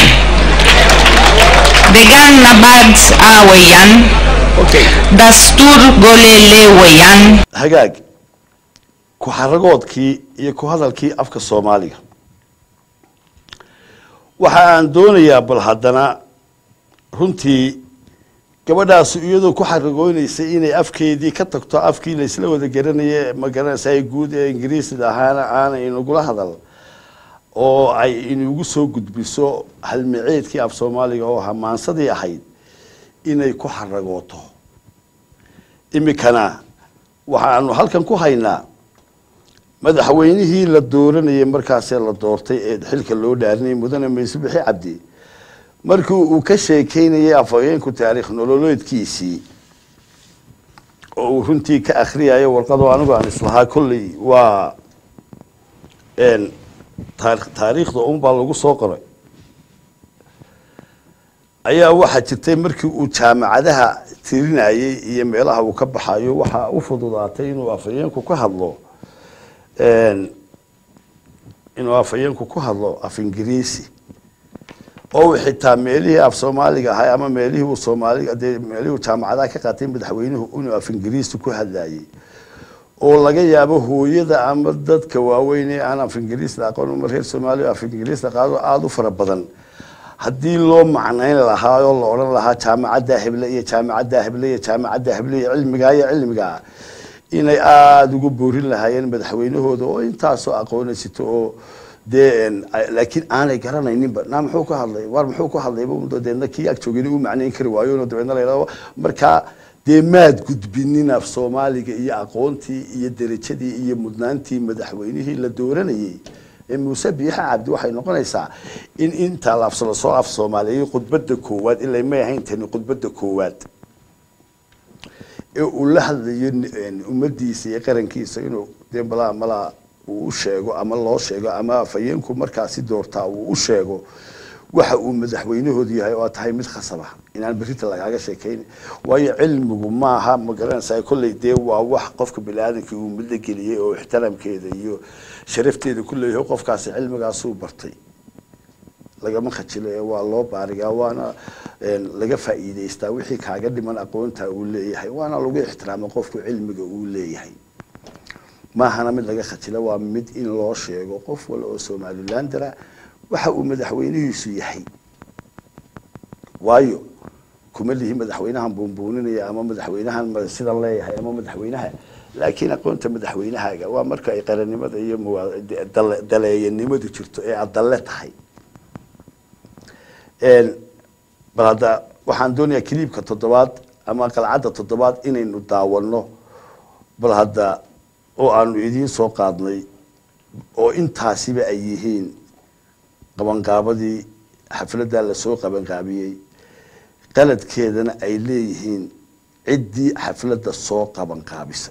degaan nabad ah weeyaan dastuur golele weeyaan hagaag ku xaragoodkii iyo ku hadalkii afka soomaaliga waxa aan doonayaa bal haddana runtii gabadhaasi iyadoo ku xaragoonaysay inay afkeedii ka tagto afkii laysla wada garanaye ma garanaysa guud ee ingiriisida ahaana aanay inagula hadal oo ay inugu soo gudbiso halmiceedkii af soomaaliga oo hamaansadii ahayd inay ku xaragooto imikana waxaanu halkan ku haynaa madaxweynihii la dooranayay markaasee la doortay ee xilka loo dhaarinayay mudane mayse bixi cabdi markii uu ka sheekeynayay afhayeenku taariikh nololeedkiisii oo uu runtii ka akhriyayo warqadoo anigu aan islahaa kolley waa een, taar- taariikhda unbaa lagu soo qoray ayaa waxaa jirtay markii uu jaamacadaha tirinayay iyo meelaha uu ka baxayo waxaa u fududaatay inuu afhayeenku ka hadlo een, inuu afhayeenku ku hadlo af ingiriisi oo uu xitaa meelihii af soomaaliga ahay ama meelihii uu soomaaliga dee meelihii uu jaamacadaha ka qaatay madaxweynuhu inuu af ingiriisi ku hadlayay oo laga yaabo hooyada ama dadka waaweyn ee aan af ingiriis la aqoon uma reer soomaaliya af ingiriis la qaado aada u fara badan haddii loo macnayn lahaa oo la odhan lahaa jaamacadda heble iyo jaamacadda heble iyo jaamacadda heble iyo cilmigaa iyo cilmigaa inay aada ugu boorin lahaayeen madaxweynahooda oo intaasoo aqoonaysato oo dee een, ay- laakiin aanay garanayninba naa muxuu ka hadlay war muxuu ka hadlayba un deedna kii ag joogin u macnayn kari waayo no dabeedna la yidhahdo markaa dee maad gudbinin af soomaaliga iyo aqoontii iyo derajadii iyo mudnaantii madaxweynihii la dooranayay ee muuse biixa cabdi waxay noqonaysaa in intaa laafs lasoo af soomaaliyeey khudbadda koowaad ilaa may ahayn tani khudbadda koowaad ee uu la hadlayo n- ummadiisa iyo qarankiisa inuu dee malaa malaa uu u sheego ama loo sheego ama afhayeenku markaasi doortaa uu u sheego waxa uu madaxweynahoodu yahay oo tahay mid khasaba inaan berita lagaaga sheekayn waayo cilmigu maaha ma garanaysaa kolley dee waa wax qofka biniaadamkii uu midla geliyey oo ixtiraamkeeda iyo sharafteeda ku leeyahay qofkaasi cilmigaasuu bartay lagama khajilo ee waa loo baarigaa waana een, laga faa'iidaystaa wixii kaaga dhiman aqoonta uu leeyahay waana lagu ixtiraamo qofku cilmiga uu leeyahay maahana mid laga khajilo waa mid in loo sheego qof wal oo somalilandera waxa uu madaxweynihiisu yahay waayo kuma lihi madaxweynahan buunbuuninaya ama madaxweynahan ma- sidan leeyahay ama madaxweynaha laakiin aqoonta madaxweynahaaga waa marka ay qarannimada iyo muwaa- de- dale- daleeyanimadu jirto ee aad dalle tahay Een, bal hadda waxaan doonayaa kiliibka toddobaad ama qalcadda toddobaad inaynu daawano bal hadda oo aanu idiin soo qaadnay oo intaasiba ay yihiin qabanqaabadii xafladdaa lasoo qabanqaabiyey qaladkeedana ay leeyihiin ciddii xafladda soo qabanqaabisay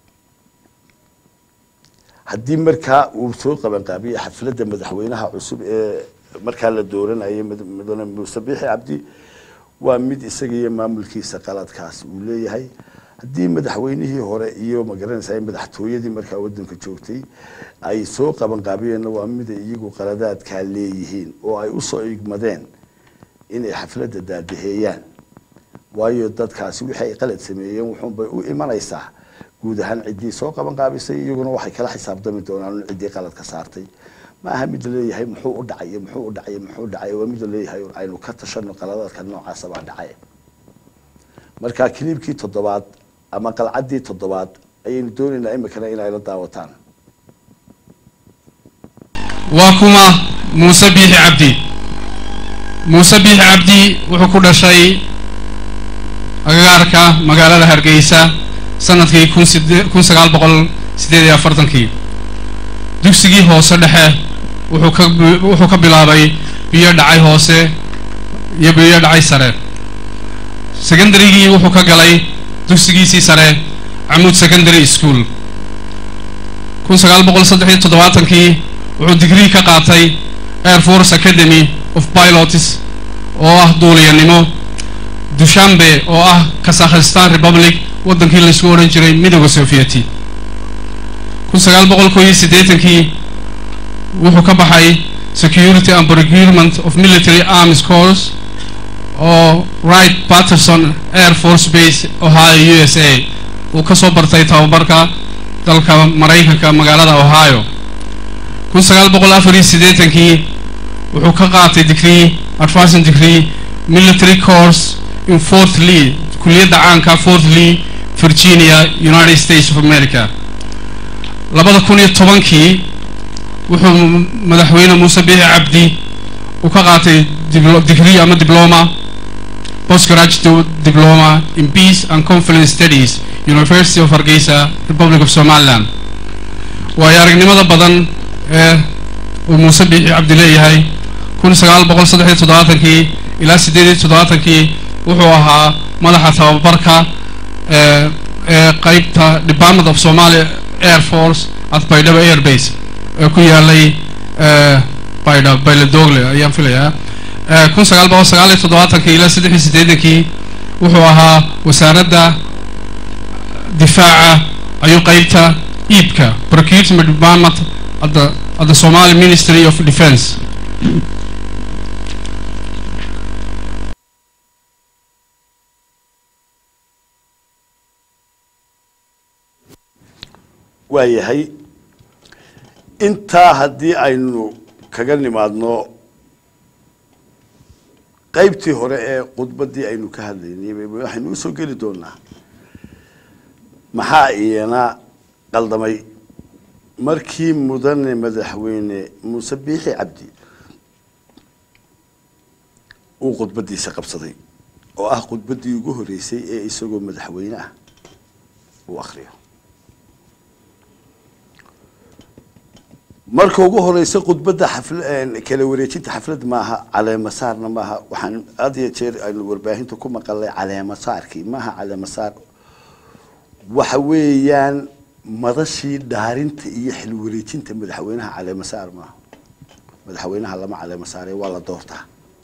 haddii markaa uu soo qabanqaabiyey xafladda madaxweynaha cusub ee markaa la dooranayay mad- mudane muuse biixi cabdi waa mid isaga iyo maamulkiisa qaladkaasi uu leeyahay haddii madaxweynihii hore iyo magaranaysaa madaxtooyadii markaa wadanka joogtay ay soo qabanqaabiyeenna waa mid ay iyagu qaladaadkaa leeyihiin oo ay usoo igmadeen inay xafladda daadaheeyaan waayo dadkaasi wixii ay qalad sameeyeen wuxuunbay u imanaysaa guud ahaan ciddii soo qabanqaabisay iyaguna waxay kala xisaabtami doonaan in ciddii qalad ka saartay ma aha mid laleeyahay muxuu u dhacay iyo muxuu u dhacay iyo muxuu u dhacay waa mid laleeyahay un aynu ka tashano qaladaadka noocaasa baa dhacay marka kiliibkii toddobaad ama qalcaddii toddobaad ayaynu doonaynaa imikana inay la daawataan waa kuma muuse biixi cabdi muuse biixi cabdi wuxuu ku dhashay agagaarka magaalada hargeysa sanadkii kun side- kun sagaal boqol siddeed iyo afartankii dugsigii hoose dhexe wuxuu ka bi- wuxuu ka bilaabay biyo dhacay hoose iyo biyo dhacay sare secondarygii wuxuu ka galay dugsigiisii sare camuud secondary school kun sagaal boqol saddex iyo toddobaatankii wuxuu digrii ka qaatay air force academy of pilots oo ah duuliyanimo dushanbe oo ah kazakhstan republic waddankii laysku odhan jiray midooda sovieti kun sagaal boqol koo iyo siddeetankii wuxuu ka baxay security and procurement of military arms corps oo wright patterson air force base ohio u s a uu ka soo bartay tababarka dalka maraykanka magaalada ohio kun sagaal boqol afar iyo siddeetankii wuxuu ka qaatay degree advancing degree military course in fort lee kuliyadda caanka fort lee virginia united states of america labada kun iyo tobankii wuxuu madaxweyne muuse biixi cabdi uu ka qaatay diblo- degree ama diploma postgraduate diploma in peace and conflict studies university of hargeysa republic of somaliland waayo aragnimada badan ee uu muuse biixi cabdi leeyahay kun sagaal boqol saddex iyo toddobaatankii ilaa siddeed iyo toddobaatankii wuxuu ahaa madaxa tababarka ee ee qeybta department of somalia air force at baydhabo air base ee ku yaalay ee baydha bayladogle ayaan filayaa ee kun sagaal boqol sagaal iyo toddobaatankii ilaa saddex iyo siddeetankii wuxuu ahaa wasaaradda difaaca ayuu qeybta iibka procurement department at the, at the Somali Ministry of Defense waayahay intaa haddii aynu kaga nimaadno qaybtii hore ee khudbaddii aynu ka hadlaynay waxaynu usoo geli doonaa maxaa iyana qaldamay markii mudane madaxweyne muuse biixi cabdi uu khudbaddiisa qabsaday oo ah khudbaddii ugu horeysay ee isagoo madaxweyne ah uu akriyo marka ugu horeysa khudbadda xafla kala wareejinta xaflad maaha caleemasaarna maaha waxaan had iyo jeer aynu warbaahinta ku maqalnay caleemasaarkii maaha caleemasaar waxa weeyaan madashii dhaarinta iyo xil wareejinta madaxweynaha caleemasaar maaha madaxweynaha lama caleemasaare waa la doortaa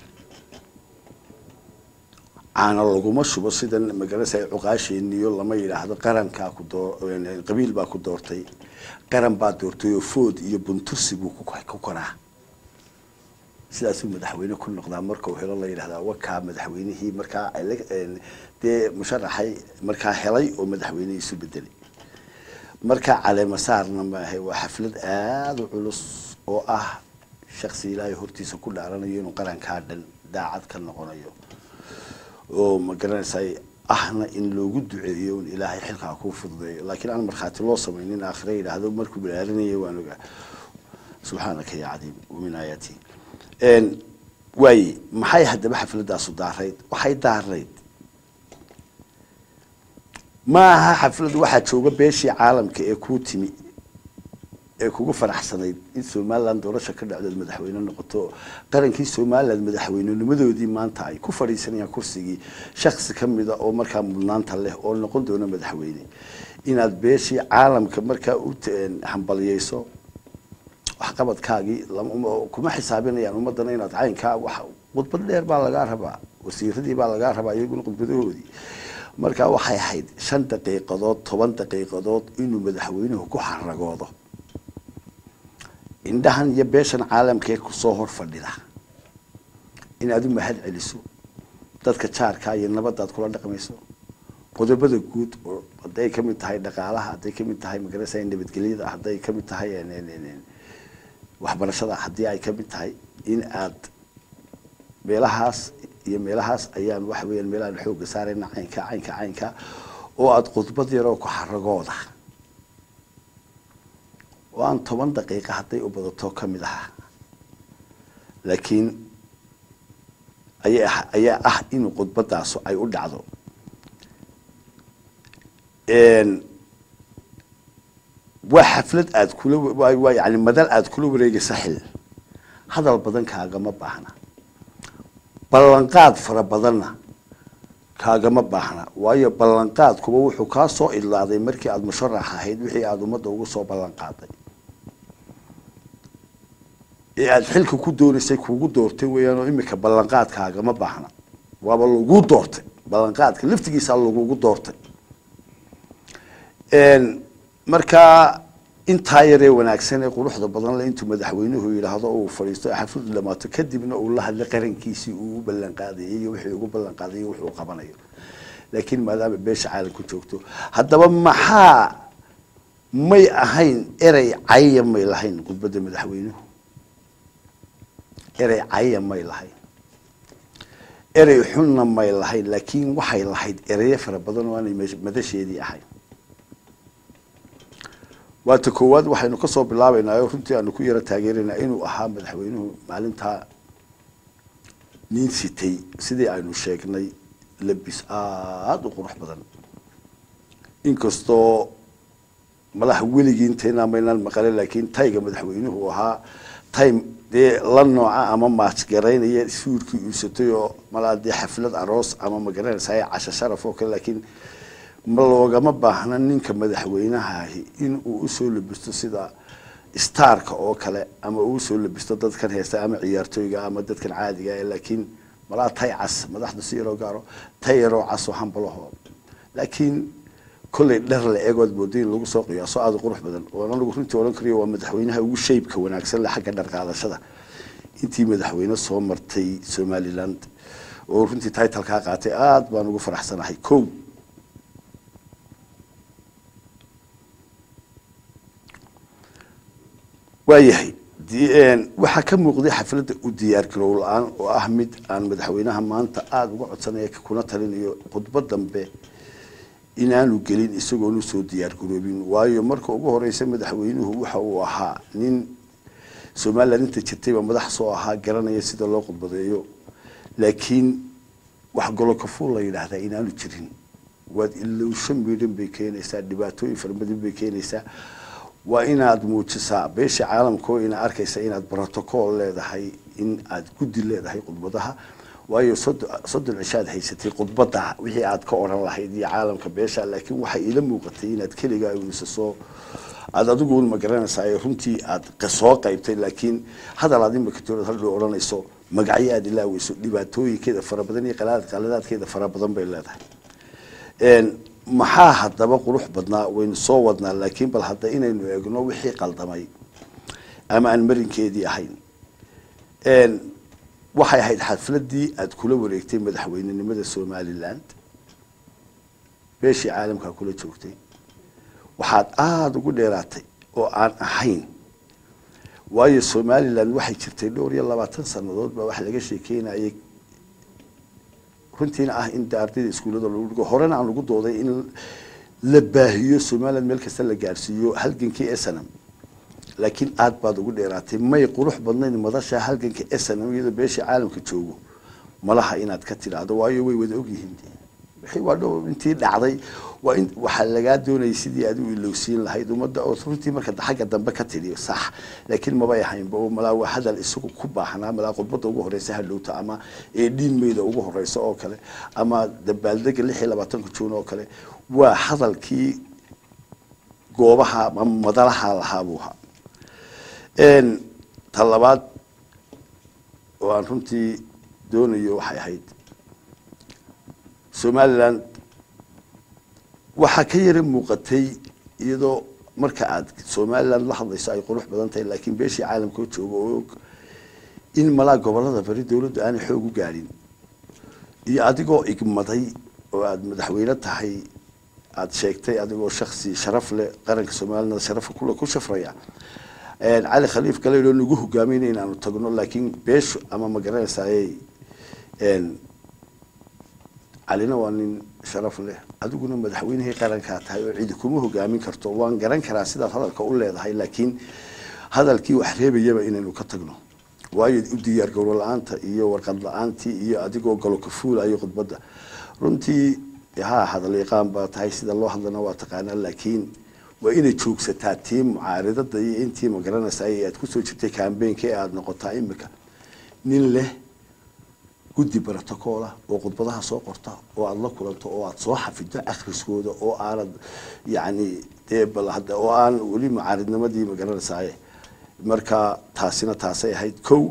caana laguma shubo sidan magarasa cuqaasheeniyo lama yidhaahdo qarankaa ku doo qabiil baa ku doortay qaran baa doortay oo food iyo buntursi buu ku koraa sidaasuu madaxweyne ku noqdaa marka uu helo la yidhahdaa wakaa madaxweynihii markaa dee musharaxay markaa helay oo madaxweynihii isu bedelay markaa caleemasaarna maahe waa xaflad aada u culus oo ah shaksi ilaahay hortiisa ku dhaaranayo inuu qarankaa dhan daacad ka noqonayo oo ma garanaysay ahna in loogu duceeyo un ilaahay xilkaa kuu fududeeyo laakiin aan markhaati loo samaynin aakhire yidhaahdo markuu balaarinaya waan ogaa subxaanaka ya cadiim wamin aayaati waaye maxay haddaba xafladaasu daarayd waxay daarayd ma aha xaflad waxaa jooga beeshii caalamka ee kuu timi ee kugu faraxsanayd in somaliland doorasha ka dhacdood madaxweyne noqoto qarankii somaliland madaxweynenimadoodii maanta ay ku fadhiisanayaan kursigii shaksi ka mida oo markaa mudnaanta leh oo noqon doona madaxweyne inaad beeshii caalamka markaa u hambaliyeyso waxqabadkaagii kuma xisaabinayaan ummadana inaad caynkaa wax khudbad dheer baa lagaa rabaa wasiiradii baa lagaa rabaa iyaguna khudbadahoodii markaa waxay ahayd shan daqiiqadood toban daqiiqadood inuu madaxweynuhu ku xaragoodo indhahan iyo beeshan caalamkee kusoo hor fadhida inaad u mahad celiso dadka jaarkaa iyo nabadaad kula dhaqmayso qodobada guud oo hadday ka mid tahay dhaqaalaha hadday ka mid tahay magarasa nabadgelyada hadday ka mid tahay waxbarashada haddii ay ka mid tahay in aad meelahaas iyo meelahaas ayaan waxa weeyaan meelahaan xoogga saarayna caynka caynka caynka oo aada khudbad yaroo ku xaragooda oo aan toban daqiiqa hadday u badato ka mid ahaa laakiin ayaa ayaa ah in khudbadaasu ay u dhacdo waa xaflad aad kula waa yani madal aada kula wareegaysa xil hadal badan kaagama baahna ballanqaad fara badanna kaagama baahna waayo ballanqaadkuba wuxuu kaa soo idlaaday markii aada musharax ahayd wixii aada ummadda ugu soo ballanqaaday ee aada xilka ku doonaysay kugu doortay weeyaan oo imika ballanqaadkaagama baahna waaba lagu doortay ballanqaadka laftigiisaa lagugu doortay markaa intaa yaree wanaagsan ee quruxda badan le intuu madaxweynuhu yidhaahdo uu fadhiisto xafladu dhamaato kadibna uu la hadlay qarankiisii uu u ballanqaadayay iyo wixii ugu ballanqaaday iyo wuxuu qabanayo laakiin maadaama beesha caalamku joogto haddaba maxaa may ahayn erey caya may lahayn khudbadda madaxweynuhu erey caya may lahayn erey xunna may lahayn laakiin waxay lahayd ereyo fara badan oo aanay madasheedii ahayn waata koowaad waxaynu kasoo bilaabaynaa oo runtii aanu ku yaro taageeraynaa inuu ahaa madaxweynuhu maalintaa nin sitay sidii aynu sheegnay labis aada u qurux badan inkastoo malaha weligii intaynaa maynaan maqale laakiin tayga madaxweynuhu ahaa time dee la nooca ama maajgaraynaya suurkii uusatay oo malaa dee xaflad aroos ama magaranaysa casho sharaf oo kale laakiin ma loogama baahna ninka madaxweynahahi in uu usoo labisto sida starka oo kale ama uu usoo labisto dadkan heesta ama ciyaartooyga ama dadkan caadiga ah laakiin malaa tay cas madaxda si yaroo gaaro tay yaroo cas oo hambalaho laakiin kollay dhar la eegood mooday in lagu soo qiyaaso aada u qurux badan oo anagu runtii odhan karayo waa madaxweynaha ugu shaybka wanaagsan le xagga dhar qaadashada intii madaxweyne soo martay somaliland oo runtii titlkaa qaatay aada baan ugu faraxsanahay kow waayahay waxaa ka muuqday xafladda u diyaar garow la-aan oo ah mid aan madaxweynaha maanta aada uga codsanaya kuna talinayo khudbo dambe inaanu gelin isagoon usoo diyaar garoobin waayo marka ugu horeysa madaxweynuhu waxa uu ahaa nin somaliland inta jirtayba madax soo ahaa garanaya sida loo khudbadeeyo laakiin wax golokafuul la yidhaahdaa inaanu jirin waad ilowsho midhan bay keenaysaa dhibaatooyin farabadan bay keenaysaa waa inaad muujisaa beesha caalamka oo ina arkaysa inaad brotocool leedahay in aad guddi leedahay khudbadaha waayo soddon cishaad haysatay khudbada wixii aad ka odhan lahayd iyo caalamka beesha laakiin waxay ila muuqatay inaad keligaa unisasoo aada adigu ma garanaysaa runtii aad soo qaybtay laakiin hadal aad imika toorad haldhow odhanayso magacyo aad ilaaweyso dhibaatooyinkeeda fara badan iyo qaladaadkeeda fara badan bay leedahay maxaa haddaba qurux badnaa waynu soo wadnaa laakiin bal hadda inaynu eegno wixii qaldamay ama aan marinkeedii ahayn waxay ahayd xafladii aada kula wareegtay madaxweynenimada somaliland beeshii caalamkaa kula joogtay waxaad aada ugu dheeraatay oo aan ahayn waayo somaliland waxay jirtay dhowr iyo labaatan sanadood baa wax laga sheekeynayay runtiina ah in ardayda iskuullada lagu dhigo horena aan lagu dooday in la baahiyo somaliland meel kasta la gaarsiiyo halgankii snm laakiin aada baad ugu dheeraatay may qurux badnayn madasha halganka snm iyadoo beesha caalamka joogo malaha inaad ka tidhaahdo waayo way wada ogyihiin wixii waa dhow intii dhacday waa in waxaa lagaa doonayay sidii aad u ilowsiin lahayd ummadda oo runtii marka xagga dambe ka tidhi sax laakiin mabay ahaynba oo malaa waa hadal isagu ku baahnaa malaa khudbadda ugu horeysa hadhowta ama ee dhiinmeyda ugu horeysa oo kale ama dabaaldega lix iyo labaatanka juun oo kale waa hadalkii goobaha ama madalaha lahaa buu ahaa ta labaad oo aan runtii doonayo waxay ahayd somaliland waxaa ka yara muuqatay iyadoo marka aad somaliland la hadlayso ay qurux badan tahay laakiin beeshii caalamka oo jooga oo og in malaa gobolada bari dowladdu aanay xoog u gaadhin iyo adigoo igmaday oo aada madaxweyne tahay aada sheegtay adigoo shaksi sharaf leh qaranka somaliland sharafa kule ku shafraya cali khaliif galeydoo nagu hogaaminay inaanu tagno laakiin beeshu ama ma garanaysaayey calina waa nin sharaf leh adiguna madaxweynihii qarankaa tahay oo cidi kuma hogaamin karto waan garan karaa sidaad hadalka u leedahay laakiin hadalkii wax reebayaba inaynu ka tagno waayo u diyaar gowro la-aanta iyo warqad la-aantii iyo adigoo galo ka fuulayo khudbadda runtii ha hadal yaqaan baa tahay sida loo hadlana waa taqaanaa laakiin waa inay joogsataa tii mucaaridada iyo intii magaranaysa aad kusoo jirtay cambaynka ee aada noqotaa imika nin leh guddi brotocoola oo khudbadaha soo qorta oo aada la kulanto oo aada soo xafido akhriskooda oo aanad yacni dee bal hadda oo aan weli mucaaridnimadii magaranaysaay marka taasina taasay ahayd kow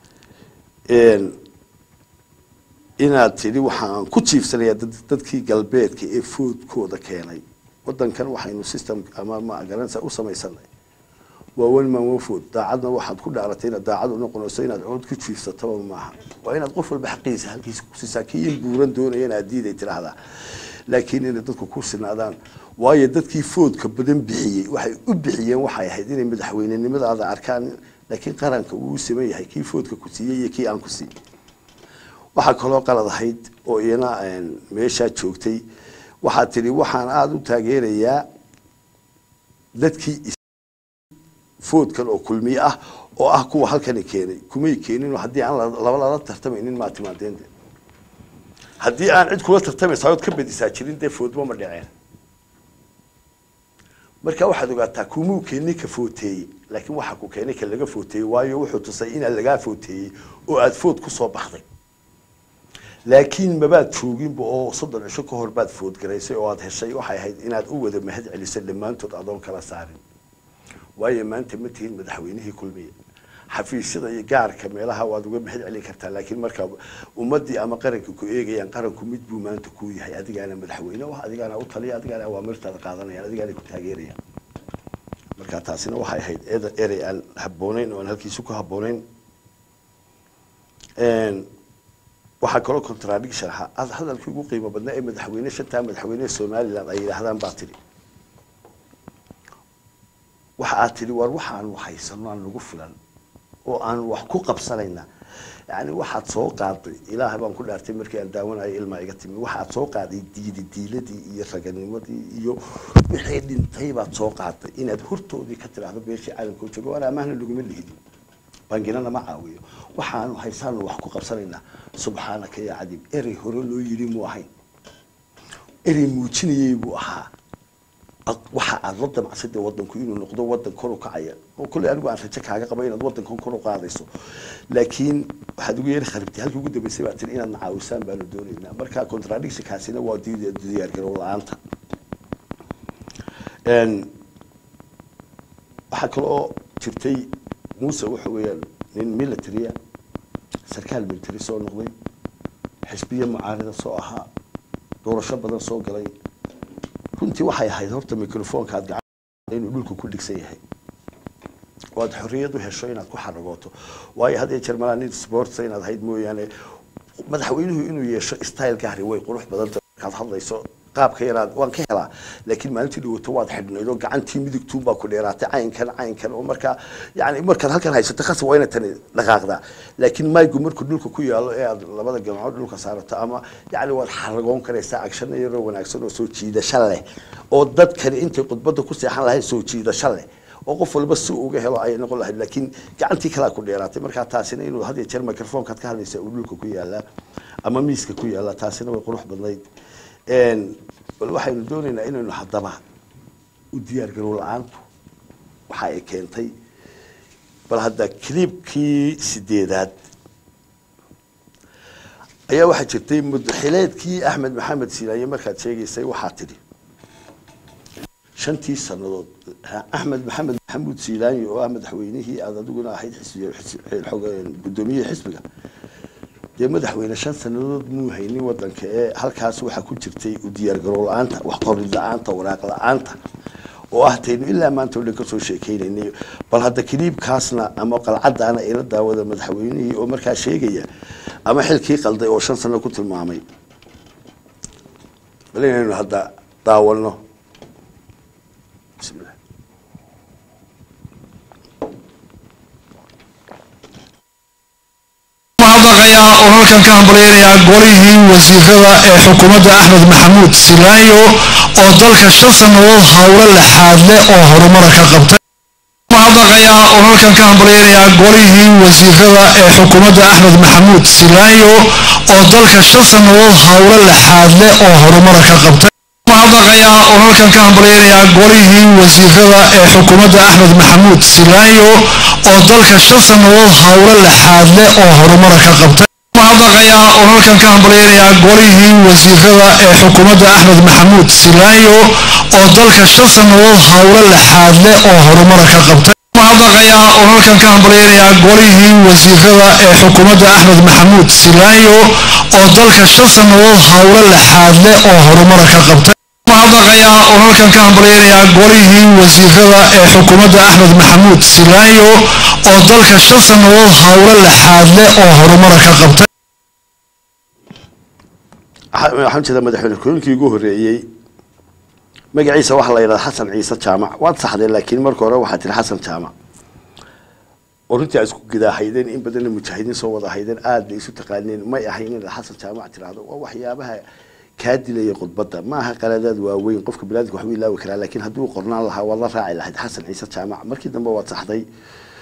inaad tidhi waxaan ku jiifsanayaa dadkii galbeedka ee foodkooda keenay wadankan waxaynu system ama magaranaysa u samaysanay waa one man one food daacadna waxaad ku dhaaratay inaad daacad u noqonayso inaad cood ku jiifsataba maaha waa inaad qof walba xaqiisa halkiisa kusiisaa kii in buuran doonaya inaad diiday tidhaahdaa laakiin inay dadku ku sinaadaan waayo dadkii foodka badan bixiyey waxay u bixiyeen waxay ahayd inay madaxweynenimadaada arkaan laakiin qaranka uu siman yahay kii foodka ku siiyey iyo kii aan ku siin waxaa kaloo qalad ahayd oo iyana meeshaa joogtay waxaad tidhi waxaan aada u taageerayaa dadkii foodkan oo kulmiye ah oo ah kuwa halkani keenay kumay keenin haddii aan laba lala tartamaynin maa timaadeen de haddii aan cid kula tartamaysa ood ka badisaa jirin dee foodba ma dhaceen marka waxaad ogaataa kumuu keenay ka footeeyey laakiin waxa ku keenay ka laga footeeyey waayo wuxuu tusay inaad lagaa footeeyey oo aada food kusoo baxday laakiin mabaad jooginba oo soddon cisho ka hor baad foodgaraysay oo aada heshay waxay ahayd inaad u wada mahad celiso dhammaantood adoon kala saarin waayo maanta ma tihin madaxweynihii kulmiye xafiisyada iyo gaarka meelaha waad uga mahad celin kartaa laakiin marka ummadii ama qaranka ku eegayaan qaranku mid buu maanta kuu yahay adigaana madaxweyne ah adigaana u taliya adigaana awaamirtaada qaadanayaan adigaana ku taageerayaan marka taasina waxay ahayd eda- erey aan habbooneyn oo aan halkiisu ku habbooneyn waxaa kaloo contradiction ahaa ad hadalkii ugu qiimo badnaa ee madaxweyne shantaa madaxweyne somaliland ay yidhaahdaan baa tidhi waxa aad tidhi war waxaanu haysano aan nagu filan oo aan wax ku qabsanayna yani waxaad soo qaaday ilaahay baan ku dhaartay markii aan daawanayo ilmaa iga timi waxaad soo qaaday diidi diiladii iyo raganimadii iyo wixii dhintay baad soo qaaday inaad hortoodii ka tiraahdo beeshii caalamka u joogo waan amaahna laguma lihidin banginana ma caawiyo waxaanu haysaanu wax ku qabsanaynaa subxaanaka yaa cadiib erey hore loo yidhi muu ahayn erey muujinayay buu ahaa ad- waxa aad la damacsadee wadanku inuu noqdo wadan kor u kacaya oo kolley anigu aan rajo kaaga qaba inaad wadankan kor u qaadayso laakiin waxaad ugu yeeri kharibtay halkii ugu dambeysay baa tiri inaad nacaawisaan baanu doonaynaa marka contradictionkaasina waa diid- diyaargarow la-aanta Een, waxaa kaloo jirtay muuse waxa weeyaan nin military ah sarkaal military soo noqday xisbiye mucaarida soo ahaa doorasho badan soo galay runtii waxay ahayd horta microfonka aad gacan inuu dhulka ku dhigsan yahay oo aad xorriyad u hesho inaad ku xaragooto waayo had iyo jeer malaa nin sports inaad ahayd mooyaane madaxweynuhu inuu yeesho style gaari way qurux badanta markaad hadlayso qaabka yaraad waan ka helaa laakiin maalintii dhawato waad xidhnayd oo gacantii midigtuun baa ku dheeraatay caynkan caynkan oo markaa yani markaad halkan haysato khasab waa inaad tani dhaqaaqdaa laakiin maygu markuu dhulka ku yaalo ee aad labada gamcood dhulka saarato ama yani waad xaragoon karaysaa agshana yaroo wanaagsan oo soo jiidasho leh oo dadkani intay khudbadda ku seexan lahayd soo jiidasho leh oo qof walba si uu uga helo ayay noqon lahayd laakiin gacantii kalaa ku dheeraatay markaa taasina inuu had iyo jeer microfonkaad ka hadlaysa uu dhulka ku yaalaa ama miiska ku yaalaa taasina way qurux badnayd Een, bal waxaynu doonaynaa inaynu haddaba u diyaargarow la-aantu waxa ay keentay bal hadda clibkii sideedaad ayaa waxaa jirtay mudaxileedkii axmed maxamed siilaaye markaad sheegaysay waxaa tidhi shantii sannadood ha- axmed maxamed maxamuud siilaanyi oo ah madaxweynihii aad adiguna ahayd xisbiga xis- xog- gudoomiyihii xisbiga dee madaxweyne shan sannadood muu haynin wadanka ee halkaas waxaa ku jirtay u diyaargarow la-aanta wax qorid la-aanta waraaq la-aanta oo ah taynu ilaa maanta oo dhan kasoo sheekeynaynay bal hadda kiliibkaasna ama qalcadaana ila daawada madaxweynihii oo markaa sheegaya ama xilkii qalday oo shan sano ku tilmaamay bal inaynu hadda daawano bismillah mahadnaqayaa oo halkan ka hambalyaynayaa golihii wasiirada ee xukuumadda axmed maxamuud silaayo oo dalka shan sannadood howlo laxaad leh oo horumara ka qabtay mahadnaqayaa oo halkan ka hambalyaynayaa golihii wasiirada ee xukuumadda axmed maxamuud silaayo oo dalka shan sannadood howlo laxaad leh oo horumara ka qabtay mahadnaqayaa oo halkan ka hambalyaynayaa golihii wasiirada ee xukuumadda axmed maxamuud silaayo oo dalka shan sannadood howlo laxaad leh oo horumara ka qabtay mahadnaqayaa oo halkan ka hambalyaynayaa golihii wasiirada ee xukuumadda axmed maxamuud silaayo oo dalka shan sannadood howlo laxaad leh oo horumara ka qabtay mahadnaqayaa oo halkan ka hambalyaynayaa golihii wasiirada ee xukuumadda axmed maxamuud silaayo oo dalka shan sannadood howlo laxaad leh oo horumara ka qabtay mahadnaqayaa oo halkan ka hambalyaynayaa golihii wasiirada ee xukuumadda axmed maxamuud silaayo oo dalka shan sannadood howlo laxaad leh oo horumara ka qabtay Waxa- waxaan jeedaa madaxweyne ku-xigeenkii ugu horreeyey magaciisa waxaa la yidhahdaa xasan ciise jaamac waad saxdeen laakiin marka hore waxaa tiri xasan jaamac oo runtii aad isku gidaahaydeen in badanna mujaahidiin soo wada haydeen aad bay isu taqaaneen may ahayn inaad xasan jaamac tiraahdo waa waxyaabaha kaa dilaya khudbadda ma aha qaladaad waaweyn qofka binaadamka waxbuu ilaawi karaa laakiin hadduu qornaan lahaa waad la raaci lahayd xasan ciise jaamac markii dambe waad saxday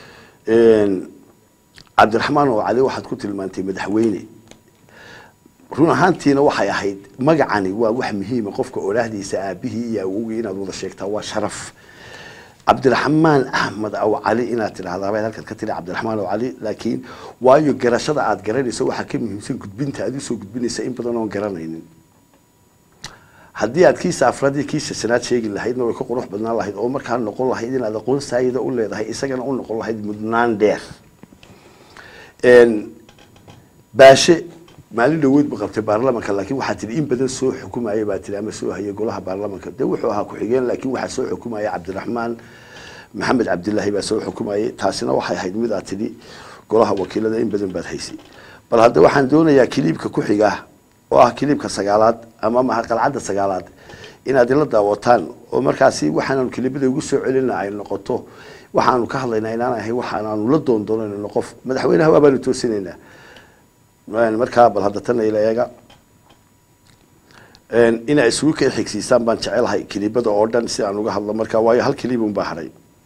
Een, cabdiraxmaan oo cali waxaad ku tilmaantay madaxweyne run ahaantiina waxay ahayd magacani waa wax muhiima qofka olaahdiisa aabihii iyo awowgii inaad wada sheegtaa waa sharaf cabdiraxmaan axmed aw cali inaad tidhahdaa baad halkaad ka tiri cabdiraxmaan aw cali laakiin waayo garashada aad garanayso waxaa ka muhiimsan gudbinta aad usoo gudbinaysa in badan oon garanaynin haddii aad kiisa afraadii kiisa shanaad sheegi lahaydna way ka qurux badnaan lahayd oo markaa noqon lahayd inaad aqoon saayida u leedahay isagana u noqon lahayd mudnaan dheer baashe maalin dhaweyd ba qabtay baarlamanka laakiin waxaa tihi in badan soo xukumaya baa tihi ama soo hayay golaha baarlamanka dee wuxuu ahaa ku-xigeen laakiin waxaa soo xukumaya cabdiraxmaan maxamed cabdilaahi baa soo xukumayay taasina waxay ahayd mid aad tidhi golaha wakiilada in badan baad haysay bal hadda waxaan doonayaa kiliibka ku xiga oo ah kiliibka sagaalaad ama maha qalcadda sagaalaad inaad ila daawataan oo markaasi waxaanaanu kiliibada ugu soo celina ay noqoto waxaanu ka hadlaynaa inaan ahay waxaanaanu la doondoonayno qof madaxweynaha waabaanu toosinaynaa markaa bal hadda tana ila eega inay isugu kay xigsiisaan baan jecelahay kiliibada oo dhan si aan uga hadlo markaa waayo hal kiliib un baa haray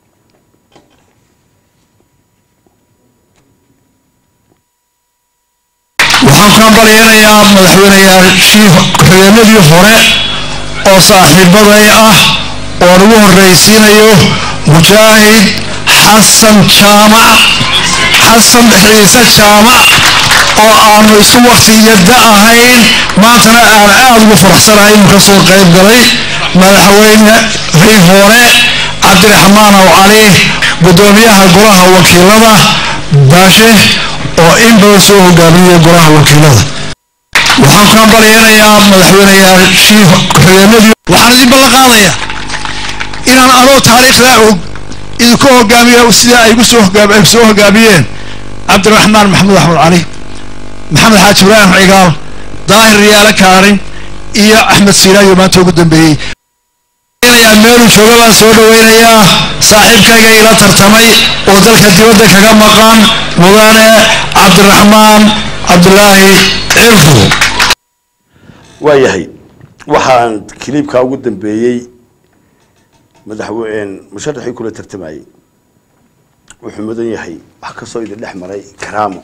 waxaan ku hambalyeynayaa madaxweyneyaashii ku-xigeenadii hore oo saaxiibaday ah oon ugu horraysiinayo mujaahid xasan jaamac xasan ciise jaamac oo aanu isu waktiyada ahayn maantana aan aada ugu faraxsanahay inuu ka soo qayb galay madaxweynehii hore cabdiraxmaan aw cali guddoomiyaha golaha wakiilada baashe oo in badan soo hogaamiyay golaha wakiilada waxaan ku hambalyeynayaa madaxweyneyaashii ku-xigeenadii waxaan idin ballan qaadayaa inaan anoo taariikhdaa og idinku hogaamiyo sida ay soo ay soo hogaamiyeen cabdiraxmaan maxamuud axmed cali maxamed xaaji ibraahim cigaal daahir riyaale kaarin iyo axmed siiraayo maanta ugu dambeeyey meelu jooga baan soo dhaweynayaa saaxiibkayga ila tartamay oo dalka dibadda kaga maqan mudane cabdiraxmaan cabdulaahi cirfu waayahay waxaan kiliibkaa ugu dambeeyey madaxweyne musharaxii kula tartamayey wuxuu mudan yahay wax kasoo idin dhex maray karaamo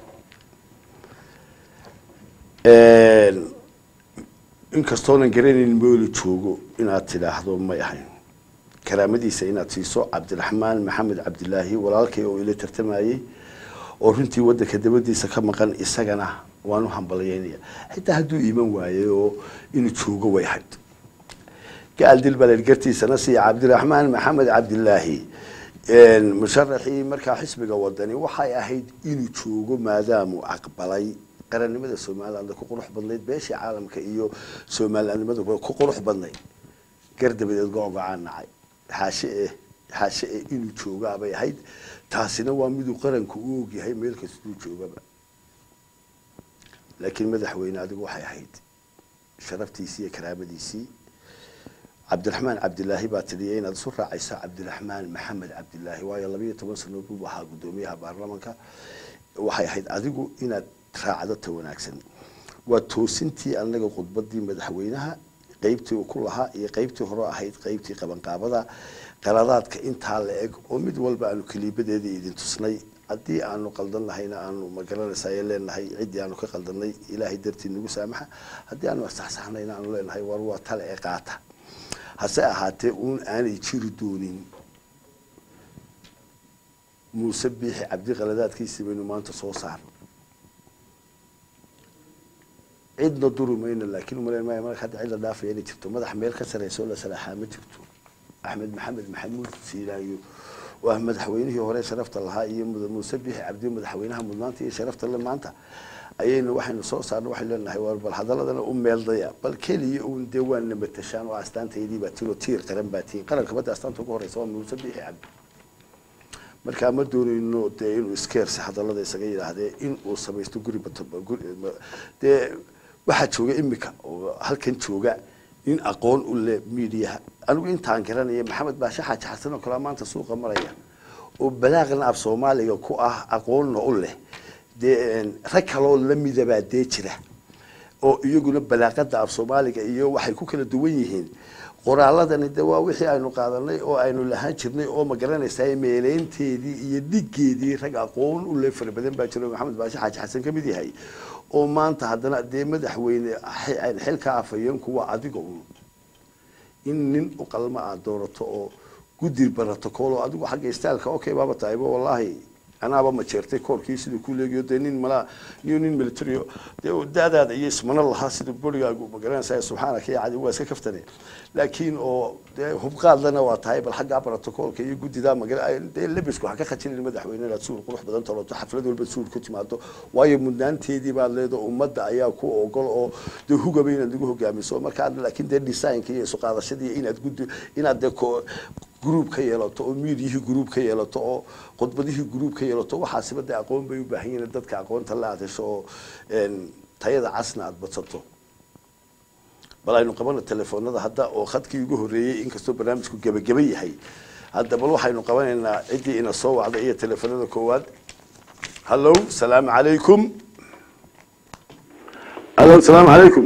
inkastoonan garanayn mooli joogo inaad tidhaahdo may ahayn karaamadiisa inaad siiso cabdiraxmaan maxamed cabdilaahi walaalkay oo ila tartamayey oo runtii wadanka dabadiisa ka maqan isagana waan u hambalyeynaya xitaa hadduu iiman waayey oo inuu joogo way ahayd gaal dilbaled gartiisana siiya cabdiraxmaan maxamed cabdilaahi musharaxii markaa xisbiga wadani waxay ahayd inuu joogo maadaamuu aqbalay qarannimada somaliland ku qurux badnayd beeshii caalamka iyo somalilandnimada ku qurux badnayd gar dabadeed go-go-aan nacay xaashe eh xaashe eh inuu joogaabay ahayd taasina waa miduu qaranku u ogyahay meel kastuu joogaba laakiin madaxweyne adigu waxay ahayd sharaftiisii iyo karaamadiisii cabdiraxmaan cabdilaahi baa tiriya inaad isu raacayso cabdiraxmaan maxamed cabdilaahi waayo labayo toban sano buu ahaa guddoomiyaha baarlamanka waxay ahayd adigu inaad raacdo ta wanaagsan waa toosintii anaga khudbadii madaxweynaha qeybtii uu ku lahaa iyo qeybtii hore ahayd qeybtii qabanqaabada qaladaadka intaa la eg oo mid walba aanu kaliibadeedii idin tusnay haddii aanu qaldan lahayna aanu magaranaysaa leenahay ciddii aanu ka qaldanay ilaahay dartii nagu saamaxa haddii aanu saxsaxnayna aanu leenahay war waa tale ee qaata hase ahaatee uun aanay jiri doonin muuse biixi cabdi qaladaadkiisii baynu maanta soo saarno cidna duri mayno laakiin umaleyn maayo marka hadda cid la dhaafaya inay jirto madax meel ka sareysa oo la salaaxaa ma jirto axmed maxamed maxamuud siilaayo oo ah madaxweynihii hore sharafta lahaa iyo muuse biixi cabdi madaxweynaha mudnaanta iyo sharafta le maanta ayaynu waxaynu soo saarna waxaynu leenahay war bal hadaladana u meeldaya bal keliya uun dee waana matashaan oo astaantaydii baa tiin oo tiir qaran baa tiin qaranka badda astaanta ugu horeysa waa muuse biixi cabdi markaa ma doonayno dee inuu iskeersi hadalada isaga yidhaahdee in uu samaysto guri dee waxaa jooga imika oo halkan jooga nin aqoon u leh miidiyaha anigu intaan garanaya maxamed baashe xaaji xasan oo kale maanta suuqa maraya oo balaaqna af soomaaliga ku ah aqoonna u leh dee rag kaloo lamidabaa dee jira oo iyaguna balaaqada af soomaaliga iyo waxay ku kala duwan yihiin qoraaladani de waa wixii aynu qaadanay oo aynu lahaan jirnay oo ma garanaysaa meeleynteedii iyo dhigeedii rag aqoon u le fara badan baa jiro maxamed baashe xaaji xasan ka mid yahay oo maanta haddana dee madaxweyne xi- xilka afhayeenku waa adiga un in nin u qalma aad doorato oo guddi barato koolo adigu xagga istaalka okay baaba tahayba wallaahi anaaba ma jeertay koorkii siduu ku leegiyo dee nin malaa iyo nin militario dee uu daadaada iyo ismana lahaa sida borigaagu magaranaysa subxaanaka iyo cadi waa iska kaftane laakiin oo dee hubqaadlana waa tahay bal xaggaa barato-koolka iyo guddidaa magara dee lebisku ha ka khajinin madaxweyne inaad suul qurux badan toloto xaflad walba suul ku timaado waayo mudnaanteedii baad leedo ummadda ayaa ku ogol oo dee hugaba inaad lagu hogaamiso markaa laakiin dee designka iyo isu qaadashadii inaad guddi inaad dee ko gruub ka yeelato oo miidiyihii gruub ka yeelato oo khudbadihii gruub ka yeelato waxaasiba dee aqoon bay u baahan yihiin dadka aqoonta la aad hesho oo een, tayada casna aad badsato bal aynu qabano telefoonada hadda oo khadkii ugu horreeyey inkastoo barnaamijku gebageba yahay hadda bal waxaynu qabanaynaa ciddii ina soo wacday iyo telefoonada koowaad hallow salaamu calaykum hallow salaamu calaykum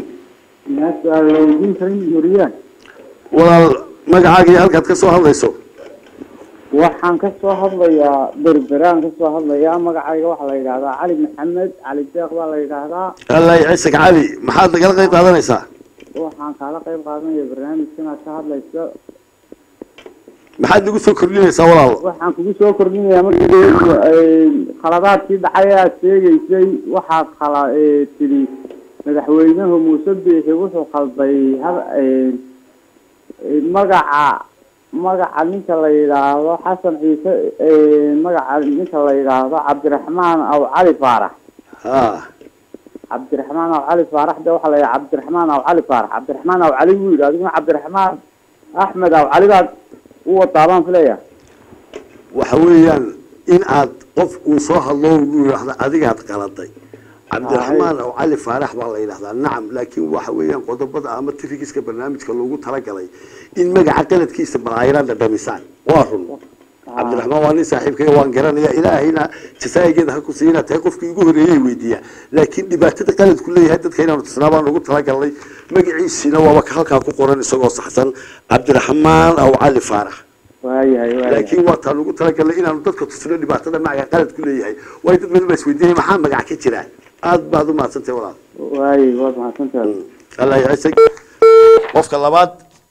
walaal magacaaga iyo halkaad ka soo hadlayso waxaan ka soo hadlayaa berberaan ka soo hadlayaa magacayga waxaa la yidhahdaa cali maxamed cali deeq baa la yidhaahdaa allah ciisek cali maxaad nagala qayb qaadanaysaa waxaan kaala qayb qaadanaya barnaamijkan aad ka hadlayso maxaad nagu soo kordhinaysaa walaal waxaan kugu soo kordhinayaa markii khaladaadkii dhacay ee aad sheegaysay waxaad khala ee, tidhi madaxweynuhu muuse biixi wuxuu khalday hab- ee, ee, magaca magaca ninka la yidhaahdo xasan ciise ee, magaca ninka la yidhaahdo cabdiraxmaan aw cali faarax ha cabdiraxmaan aw cali faarax de waxaa la yidhaha cabdiraxmaan aw cali faarax cabdiraxmaan aw cali buu yidhi adiguna cabdiraxmaan axmed aw cali baad u wadaa baan filaya waxa weeyaan in aad qof uu soo hadlo uu yidhaahdo adigaad qaladay cabdiraxmaan oo cali faarax baa la yidhahdaa nacam laakiin waxa weeyaan qodobada ama trigiska barnaamijka loogu talagalay in magaca qaladkiisa balaayiraan dhadhamisaan waa run cabdiraxmaan waa nin saaxiibkay waan garanaya ilaahayna jasaayigeeda ha ku siina tahay qofkii ugu horreeyay weydiiya laakiin dhibaatada qaladku leeyahay dadka inaanu tusnaa baan ugu talagalnay magaciisiina waaba ka halkaa ku qoran isagoo saxsan cabdiraxmaan aw cali faarax waayahay waayahay laakiin waa taan ugu talagalnay inaanu dadka tusno dhibaatada magaca qaladku leeyahay waayo dad badan baa isweydiinaya maxaa magac ka jira aad baad u mahadsantahay walaal waayay waad mahadsantahay allah yacisag qofka labaad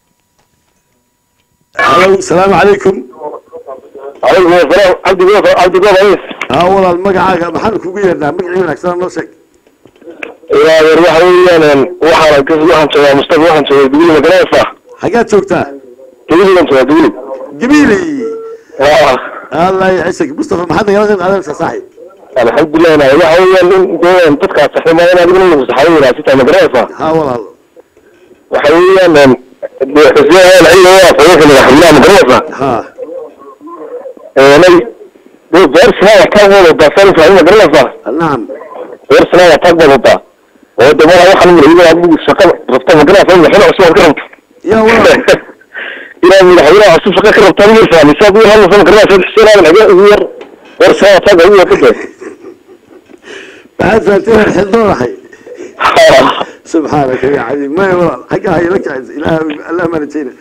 halow salaamu calaykum عليكم السلام عبد الله عبد الله رئيس haa walaal magacaaga maxaanu kugu yeernaa magacii wanaagsan noo sheeg يا waxa weeyaan waxaan ka waxaan joogaa mustafa waxaan joogaa dugul magaraysa xaggaad joogtaa dugul joogaa dugul gabiili waa allah yacisag mustafa maxaad nagala qayb qaadanaysaa saaxiib alxamdulilah waxa weeyaan in deen dadka saxima in adiguna uu saxayo sita magaraysa haa walaal waxa weeyaan xisbiya la ilaha waa fayuuxi madaxweynaha magaraysa haa eenay dee beersana ka wada dasan fahmi magaraysa nacam beersana waa tag badata oo dabada waxaan madaxweynaha adigu shaqo rabta magaraysa madaxweynaha cusub ka rabta yaa walaal إلى من الحوار عصوب شقة كرب طبيعي فاني سابق هذا فما كرنا في الحسين هذا الحاجة غير ورسالة طاقة هو كده maxaad fahanteen xildoo raxay subxaanaka ya cadiim maya walaal xaggaa hayla kacis ilaah allah ma rajayna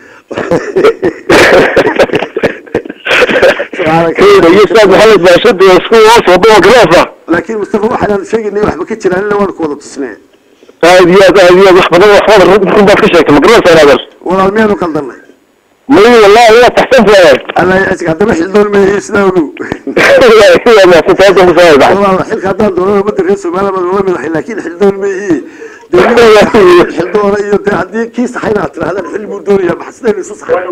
subxaanaka كده يساب محمد باشد ويسكو وصف وضوء كرافة laakiin mustafa waxaan sheegaynay waxba ka jiraan ila waanu ku wada tusnee هذه هذه هذه وحفظة وحفظة ركن بس كشك مقرنة أنا بس walaal miyaanu qaldanay مي والله هو تحسن فيها allah yacisiga haddana xildoon meeyey sidaa ogow هي ما في تاجم فيها بعد walaal xilka haddaan doonana ummadda reer soomaaliya baad ula midahay laakiin xildoon meeyey dee xildoona iyo dee haddii kii saxayna aad tirahdaan xil buu doonayaa maxa sidaynu isu saxay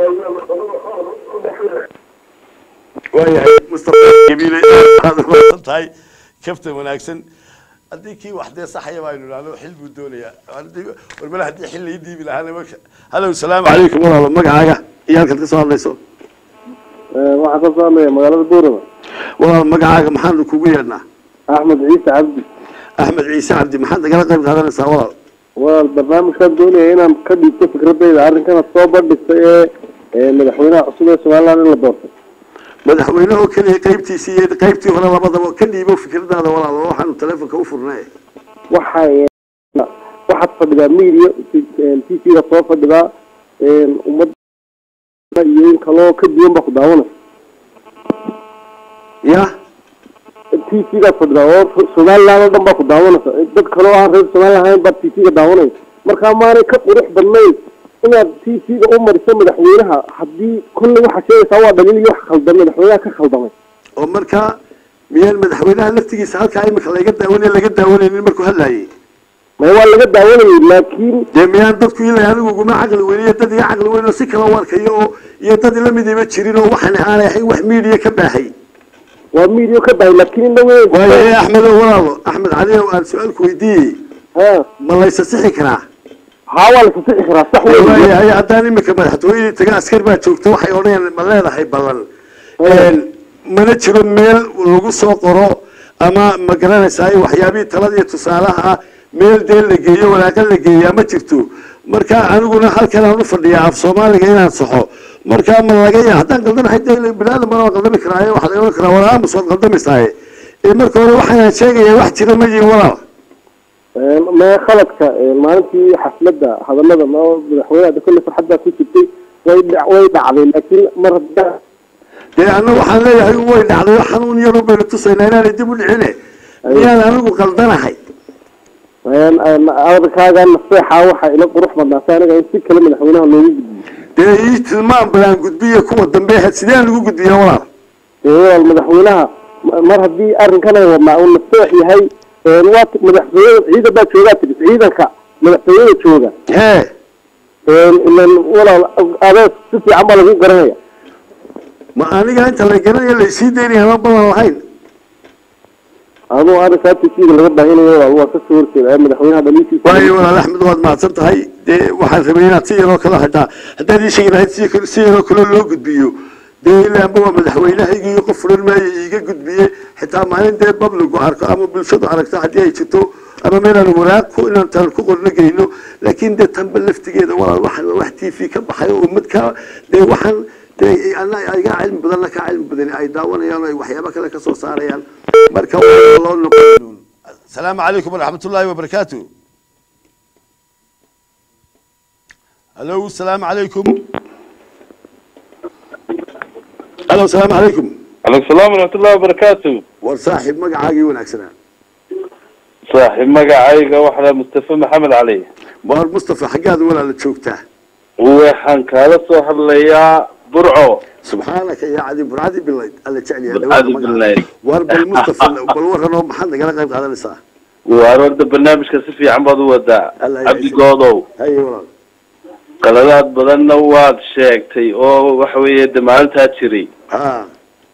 waayahay mustafa gabiile aad umaasan tahay kafta wanaagsan haddii kii wax dee saxaya baynu idhahno xil buu doonayaa Haddii- warbale haddii xil lai dhiibi lahaana marka halow salaamu calaykum walaalo magacaaga iyo halkaad ka soo hadlayso waxaa ka soo hadlaya magaalada buurama walaal magacaaga maxaanu kugu yeedhnaa axmed ciise cabdi axmed ciise cabdi maxaad nagala qayb qaadanaysaa walaal walaal barnaamijkaan doonaya inaan ka dhiibto fikradayda arrinkana soo bandhigtay ee ee madaxweynaha cusub ee somaliland in la doortay madaxweyne oo keliya qaybtiisii iyo qaybtii hore labadaba ka dhiibo fikradaada walaal oo waxaanu taleefonka u furnay waxa waxaad fadhidaa media t v-da soo fadhidaa ummadda iyo in kaloo ka duwan baa ku daawanaysa ya t t v-gaa fadhidaa oo somaliland oo dhan baa ku daawanaysa dad kale oo aan reer somaliland ahayn baa t v-ga daawanaya markaa maanay ka qurux badnayn inaad t v-ga u mariso madaxweynaha haddii kolley waxaa sheegaysaa waa dhaliil iyo wax khaldan madaxweynaha ka khaldamay oo markaa miyaan madaxweynaha laftigiisa halkaa imika laga daawanay laga daawanaynin markuu hadlaayay ma waa laga daawanayay laakiin dee miyaan dadku ilaa anigu uguma caqli weyn iyo dad iga caqli weyn oo si kala u arkayo oo iyo dad ila midiba jirin oo waxaan aanay ahayn wax miidiya ka baahay waa miidiyo ka bahay laakiin inna weyn waayo ee axmed oo walaalo axmed cali oo aan su-aalku weydiiyey ha ma laysa sixi karaa haa waa lasasixi karaa sax wey waayahay haddaan imika madaxtooyadii taga askar baa joogta waxay odhanayaan ma leedahay ballan mana jiro meel lagu soo qoro ama ma garanaysaa waxyaabihii talada iyo tusaalaha meel dee la geeyo walaaqa la geeyaa ma jirto marka aniguna halkan aan u fadhiyaa af soomaaliga inaan saxo marka ma laga yaa haddaan qaldanahay dee binaadam bana waa qaldami karaaye waxaa laga ohan karaa walaa amus waad qaldamaysaye ee marka hore waxaan sheegaya wax jira ma yihin walaal ma khaladka maalintii xafladda hadalada ma madaxweynaha kolle farxaddaa ku jirtay way dha- way dhacday laakiin mar hadda dee anna waxaan leeyahay way dhacday oo xanuun yar u baynu tusaynaa inaanay dib u dhicine miyaan anigu qaldanahay adalkaaga naseexa waxaa ila qurux badnaatay aniga in si kale madaxweynaha loogu gudbiyo dee ii tilmaan balaan gudbiya kuwa dambe sideen lagu gudbiya walaal ee walaal madaxweynaha ma- mar haddii arrinkan ay wadnaa uu naseex yahay waa ti- madaxtooyada ciidan baa joogaa tigis ciidanka madaxtooyada jooga hee ilan walaal adeeg si fiican baa lagu garanaya ma aniga inta la garanayo laysii daynaya ma balan lahayn aduu arrinkaa tisiga laga baahinayo walaal waa kasoo horjeeda ee madaxweynaha dhaliishiisa waayo walaal axmed waad mahadsan tahay dee waxaan rabay inaad si yaroo kale hataa haddaad ii sheegi lahayd si kale- si yaroo kale loo gudbiyo dee ilaanba waa madaxweynahaygii qof furan maayo iiga gudbiye xitaa maalin dee babligu arko ama bulshadu aragto haddii ay jirto ama meelaan waraaq ku inaan taan ku qorno geyno laakiin dee tanba laftigeeda walaal waxaan waa wax t v ka baxay oo ummad ka dee waxaan dee ana iga cilmi badanna ka cilmi badani ay daawanayaan oo ay waxyaabo kale ka soo saarayaan marka waa loo noqon السلام عليكم ورحمة الله وبركاته الو السلام عليكم الو السلام عليكم عليكم السلام ورحمة الله وبركاته وصاحب مقعاقي وناكسنا صاحب مقعايقة واحدة مصطفى محمد علي وار مصطفى حقاد ولا لتشوكته وحن كالا سو هدليا برعو سبحانك يا عدي برعدي بالله الله تعالى يا بالعادي بالله وار بالمصطفى بالورن محل قال قيب هذا لسه وارد برنامج كسفي عم بدو ودا الله عبد يعيشك. قوضو هاي والله qaladaad badanna waad sheegtay oo waxa weeye de maalintaa jiray ها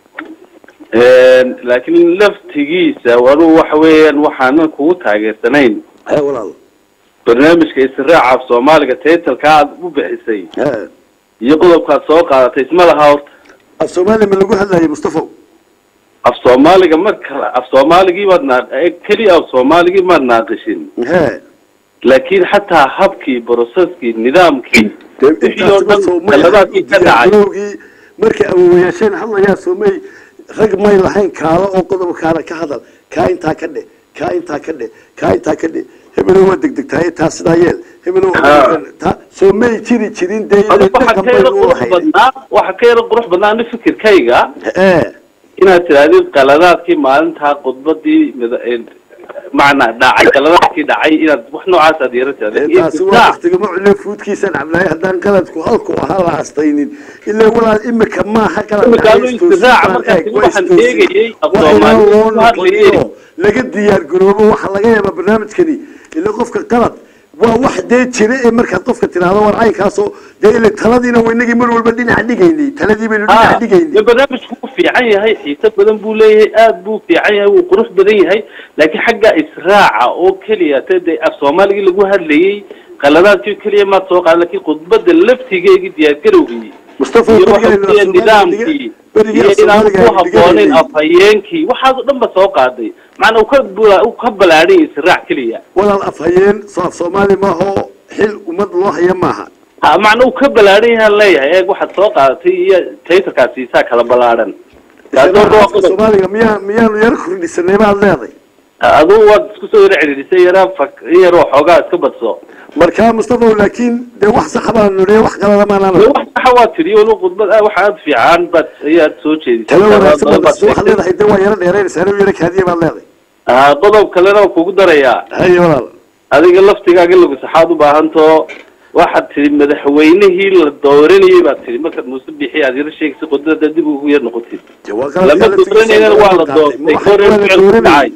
laakiin laftigiisa anuu waxa weeyaan waxaanan kugu taageersanayn هاي والله barnaamijka israaca af soomaaliga taytalka aad u bixisay ها iyo qodobkaad soo qaadatay isma laha horta الصومالي من لقوها هذا يا مصطفى af soomaaliga ma kala af soomaaligii baad naa eh, keliya af soomaaligii maad naaqishin ها laakiin xataa habkii brocesskii nidaamkii wixii oo dhan qaladaadkii ka dhacay diyaargarowgii markay awowayaasheen hadlayaa soomay rag may lahayn kaalo oo qodob kaala ka hadal kaa intaa ka dhe kaa intaa ka dhe kaa intaa ka dhe hebelow waa degdegtahay taa sidaa yeel hebelow taa soomay jiri jirin dee Adigu waxa dhaqan ka yara baynu u qurux lahayn badnaa waxa ka yara qurux badnaa ani fikirkayga ee inaad tirahdid qaladaadkii maalintaa khudbadii mada- eh, macnaa dhacay qaladaadkii dhacay inaad wax noocaas aad yara tirahdid iyo taasi waa ibdaac. waqtiga macule fuudkiisaan cabnaay haddaan qaladku halku ahaa la astaynin ilaa walaal imika maaha qalad Imika dhacay, anu istoosin istidaaca baan markaas eeg, waa waxaan istoosin. eegayay af Waa inaan Soomaali loo ku hadlayay. noqonin oo laga diyaar garoobo waxaa laga yaabaa barnaamijkani ila qofka qalad waa wax dee jira ee markaad qofka tiraahdo war caynkaasoo dee ile taladiina waynagii mar walba dhinac dhigaynay taladii baynu dhinac Ah, dhigaynay dee barnaamijku wuu fiican yahay xiise badan buu leeyahay aad buu fiican yahay wuu qurux badan yahay laakiin xagga israaca oo keliya te dee af soomaaligii lagu hadlayay qaladaadkii keliya maad soo qaadan laakiin khudbada laftigeegii diyaargarowgii mustafa iyo berigaynu waxa weeye Soomaaliga nidaamkii dhiga- berigii iyo af inaan Soomaaliga ku aynu habboonayn dhiganay. afhayeenkii waxaas oo dhan ba soo qaaday macnaa uu ka bula- uu ka balaadhay israac keliya walaal afhayeen soo af soomaali maaha oo xil ummad loo haya maaha ha macna uu ka balaadhan yahaan leeyahay eeg waxaad soo qaadatay iyo taytarkaas siisaa kala balaadhan taasoo Isla waa afka qodob soomaaliga miyaa miyaanu yar kordhisanay baad leeday adigu waad isku soo yara cidhiidhisay yaraa fak in yaroo xoogaa iska badso markaa mustafa laakiin dee wax sax baan nidhi wax qalada maanaan dee wax saxa waa tiri walo khudbad ah waxa aad fiican baad ayaad soo jeedisay talo wanaagsan Badan baad baad waxaad sheegtay. leedahay dee waa yaro dheeraynaysaa anuu yaro kaadiya baad leedahay Ah, qodob kalena waa kugu darayaa haye walaal adiga laftigaaga lagu saxaad u baahantoo waxaad tihi madaxweynihii la dooranayay baad tihi markaad muuse bixi aad yaro sheegaysa qodada dib ugu yar noqotid dee waa lama qaladka dooranayana waa la doortay goor la ficil ku dhacay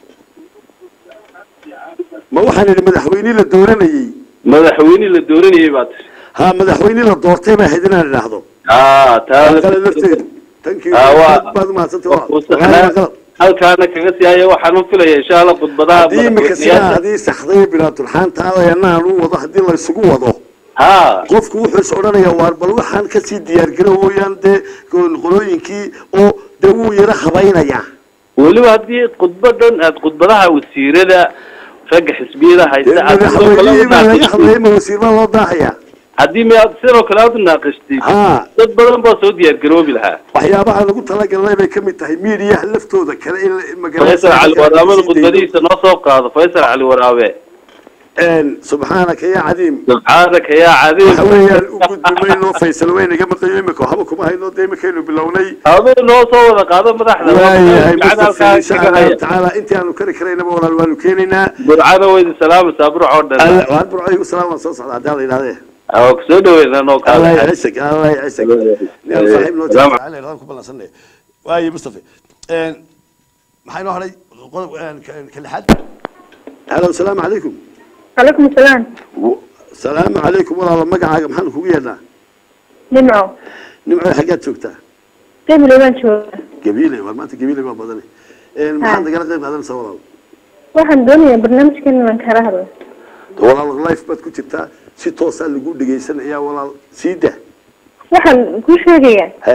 ma waxaan idhi madaxweynihii la dooranayey madaxweynihii la dooranayay baad tihi ha madaxweynihii la doortay baa ahayd inaan idhaahdo ah taa waa qalad lafteedu tankii Ah, waa- baad umahadsantay waa waa kuu waa saxnaa. qalad halkaana kaga sii haya waxaan u filaya insha allah khudbadaha haddii imika sidaa madaxweynayaasha hadii saxday bilaatulxaanta adanaan u wado haddii la isugu wado ha qofku wuxuu is odhanayaa waar bal waxaan kasii diyaargaro mooyaan dee qolooyinkii oo dee wuu yaro habaynayaa weliba haddii khudbadan aad khudbadaha wasiirada ragga xisbiyada dee haysta aad sidoo kale madaxweynihii u baa laga naaqishtid hadlaya ma wasiir baa loo daahayaa haddii ma aad sidoo kale aad u naaqishtid ha dad badan baa soo diyaar garoobi lahaa waxyaabaha lagu talagalnay bay kamid tahay miidiyaha laftooda kale in faysal cali waraabada khudbadihiisa noo soo qaado faysal cali waraabe subxaanaka ya cadiim subxaanaka yaa cadiim waxa weeyaan u gudbimayno faysal weynaga maqayo imika waxba kuma hayno dee imakaynu bilownay aduu noo soo wada qaado madaxda waayahay Ducada mustafa halkaa insha kaga allahu haya tacaala intii aanu kari karaynaba walaal waanu keenaynaa burcada weydi salaamaysaa burc oo dhan Alla- waan burcaygu salaam waan soo socdaa haddii alla yidhahdee waa ku soo dhaweynaa noo allah kaada ycisag allah ycisag nin saaxiib noo Salaam. jecel ku ballansanay waaye mustafa maxaa inoo hadhay qodob ka lixaad halo asalaamu calaykum عليكم السلام salaamu calaykum walaalo magacaaga maxaan kugu yeedhnaa نمعو nimco xaggaad joogtaa قيم الإيمان شو gabiile war maanta gabiile baa badane maxaad nagala qayb qaadanaysaa walaal waxaan doonayaa barnaamijkan inaan kala hadlo walaal life baad ku jirtaa si toosaa lagu dhegaysanayaa walaal sii dah waxaan kuu sheegayaa he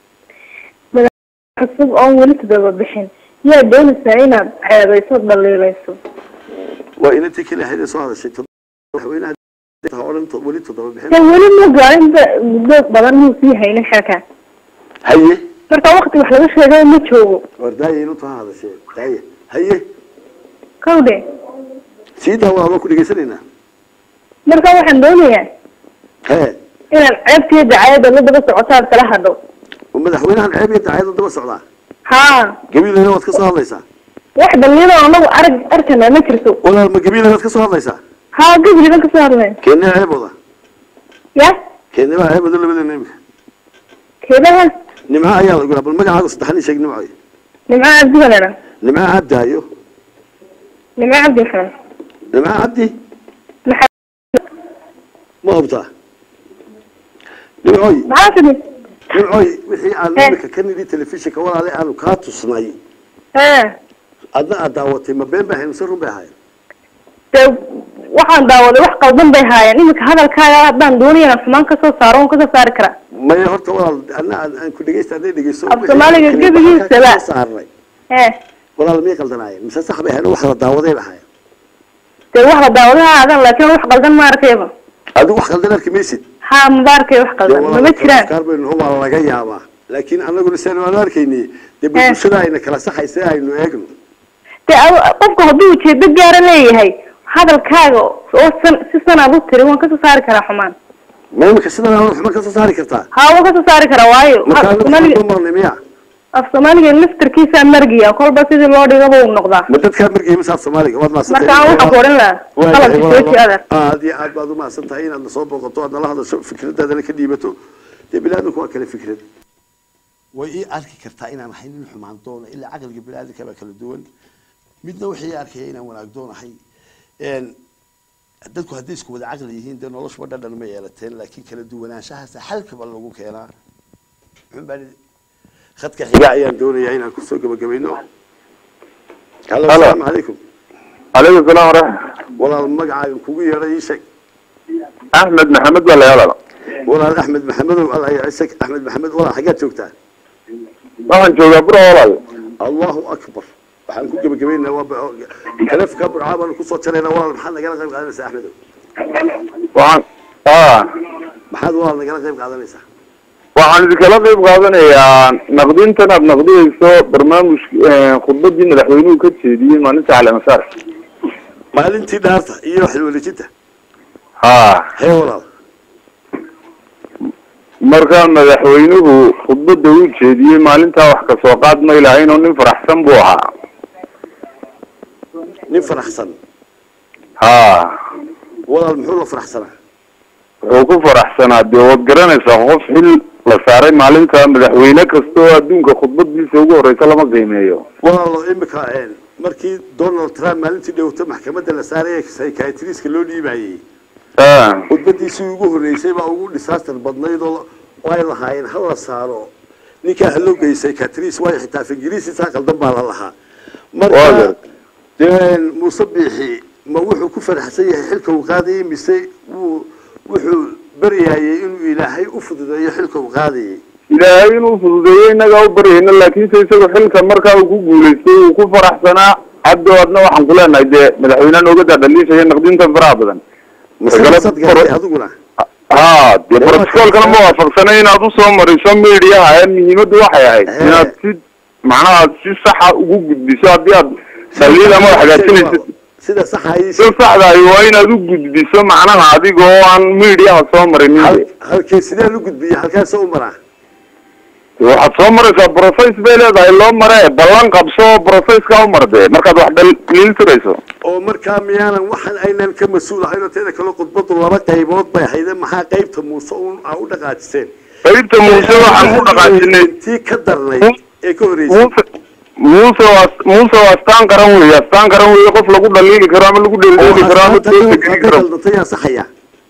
cusub oon weli todoba bixin yaa doonaysaa inaad ceebayso dhaliilayso waa inantii kale ahayd ee soo hadashay tod- madaxweynaha ha odhan to- weli toddoba bixin kan weli ma gaarinba muddo badan muu sii haynin xilka haye marka wakti wax laga sheegay ma joogo war daaya inantu ha hadashee daaya haye kawdhe sii daa walaal waa ku dhegaysanaynaa marka waxaan doonayaa he inaad ceebtiyo dacayada la daba socotaad kala hadho madaxweynahan ceeb iyo dacyada daba socdaa haa gabiilena waad ka soo hadlaysaa wax dhaliilo anagu arag arkana ma jirto walaal ma gabiilena waad ka soo hadlaysaa haa gabliban kasoo hadlay keenee ceebooda ya keenee baa ceebooda labadeena imika keedaha nimca ayaa la guraa bal magacaaga saddexan ii sheeg nimco nimco cabdi balena nimca cabdaayo nimco cabdi maxamed nimca cabdi maxaa ma hubtaa nimcoy maxaa tidhi nimcoy wixii aan He. imika ka nidhi telefishinka walaale aanu kaa tusnay ee adna aad daawatay ma been bay ahayd mise run bay ahayd dee waxaan daawaday wax qaldan bay haayeen iminka hadalkaaga haddaan doonaya inaan xumaan kasoo saaro waan kasoo saari karaa maya horta walaal adna aan aan ku dhegeysta hadday dhegeyso Af Soomaaliga wixii gebigiisa halkaa ba. kasoo saarnay ee walaal miyay qaldanaayeen mise sax bay ahayd oo wax la daawaday bay ahayd dee wax la daawaday ha aadan laakiin wax qaldan ma arkayba adigu wax qaldan arki maysid haa maba arkay wax qaldan mama jiraan kaar baynu naho waa laga yaabaa laakiin anaguna saan waanu arkayni dee He. bulshada ayna kala saxaysa aynu eegno dee adu- qofku hadduu ujeedo gaara leeyahay hadalkaaga oo san si sanaad u tiri waan kasoo saari karaa xumaan ma imika sidan aan waxma ka soo saari kartaa haa waan kasoo saari karaa waayo marka af soomaaliga anagu marnay miya af soomaaliga laftarkiisaa margiya kolba sidii loo dhigaba uu noqdaa ma dadkaa markay misaaf soomaaliga waad maasantay marka aan waxaan ku odhan lahaa qalabka jooji adeer aad iyo aad baad umahadsan tahay inaad nasoo booqato aad nala hadasho fikradaadana ka dhiibato dee biniaadamku waa kale fikrad way ii arki kartaa inaan ahay nin xumaan doono ilaa caqliga biniaadamka baa kala duwan midna waxay arkaya inaan wanaag doonahay Een, dadku hadday isku wada caqli yihiin dee noloshuba dhadhan ma yeelateen laakiin kala duwanaanshahaasa xalkaba lagu keenaa muxun baan idhi- khadka xiga ayaan doonayaa inaan kusoo gabagabayno halo Halo. asalaamu calaykum calaykum salaam waraxmat walaal magacaaga kugu yeedhay ii sheeg axmed maxamed baa la yaalada walaal axmed maxamedow alla yacisa axmed maxamed walaal xaggaad joogtaa waxaan joogaa buro walaal allahu akbar waxaan ku gebagabaynaa waa ba- kalafka burcaa baanu kusoo jaraynaa walaal maxaad nagala qayb qaadanaysaa axmedow waxaan a maxaad walaal nagala qayb qaadanaysaa waxaan idinkala qayb qaadanayaa naqdintan aad naqdiyeyso barnaamij khudbadii madaxweynuhu ka jeediyey maalinta caleemasaar maalintii dhaarta iyo xilwareejinta ha hee walaal marka madaxweynuhu khudbada uu jeediyey maalintaa wax kasoo qaad may lahayn oo nin faraxsan buu ahaa nin faraxsan ha walaal muxuu la faraxsanaa wuxuu ku faraxsanaa dee waad garanaysaa qof xil la saaray maalinta madaxweyne kasta oo adduunka khudbadiisa ugu horeysa lama qiimeeyo walaalo imika markii donald trump maalintii dhowta maxkamadda la saaray psychiatriska loo dhiibayey khudbadiisii ugu horreysay baa ugu disaster badnayd oo ay lahaayeen ha la saaro ninkaa haloo geeyey psychiatris waayo xitaa af ingiriisisaa qaldan baa la lahaa marka dee muuse biixi ma wuxuu ku faraxsan yahay xilka uu qaadayay mise wuu wuxuu baryayay inuu ilaahay u fududeeyo xilka uu qaadayay ilaahay inuu fududeeyo innagaa u baryayna laakiinse isaga xilka markaa uu ku guulaystay uu ku faraxsanaa haddo adna waxaan ku leenahay dee madaxweyneha nooga daadhaliishaya naqdintan faraha badan adiguna ha dee brotocolkana ma waafaqsanay inaad usoo mariso mediaha ee muhiimaddu waxay ahayd inaad si macnaha si saxa ugu gudbiso haddii aad dhaliil ama hagaajinayso sida saxa si saxdahay waa inaad u gudbiso macnaha adiga oo aan mediaha soo marinin halkee sidee lu gudbiya halkaas u maraa waxaad soo maraysaa process bay leedahay loo mare ballan qabso processka u marde markaad wax dhaliil tirayso oo markaa miyaanan waxaan aynan ka mas-uul ahayn oo teeda kale khudbadu laba qaybood bay hayde maxaa qaybta muuse un aa u dhaqaajiseen qaybta muuse waxaan ku dhaqaajinay tii ka darnayd ee ka horreysay muuse waa muuse waa astaan qaran weeye astaan qaran weeye qof lagu dhaliili karo ama lagu dheeldheeli karo ama geli karo yaa saxaya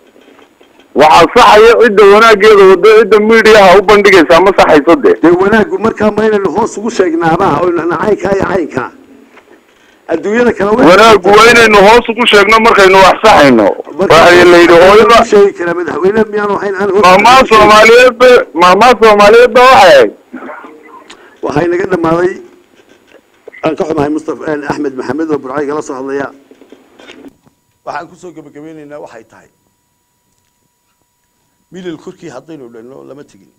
waxaa saxaya cidda wanaageeda wado cidda mediaha u bandhigaysaa ma saxayso de dee wanaaggu markaa ma inaynu hoos ugu sheegnaabaha oo nahna caynkaa iyo caynkaa adduunyada kale wanaaggu waa inaynu hoos ugu sheegno markaynu wax saxayno waxa la yidhi hooyada sheegi kara madaxweyne miyaanu ahayn aan maamaa soomaaliyeed ba maamaa soomaaliyeed ba waxay ahayd waxay naga dhamaaday aan ka xumahay mustafa axmed maxamed oo burcay kala soo hadlaya waxaan kusoo gebagabeynaynaa waxay tahay milil korkii haddaynu dhanno lama tegin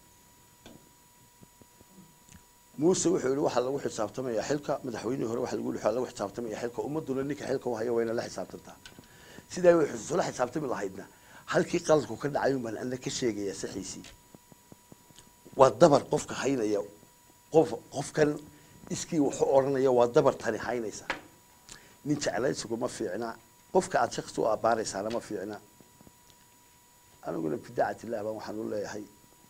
muuse wuxuu yihi waxaa lagu xisaabtamayaa xilka madaxweynihii hore waxa lagu yihi waxaa lagu xisaabtamaya xilka ummaduna ninka xilka u haya wayna la xisaabtantaa sidaa way isula xisaabtami lahaydna halkii qaladku ka dhacay un baan ana ka sheegaya saxiisii waa dabar qofka haynaya qof qofkan iskii wuxuu odhanaya waa dabar tani haynaysa nin jeclaysigu ma fiicna qofka aada shaksi u abbaaraysaana ma fiicna aniguna bidacat illah baan waxaan u leeyahay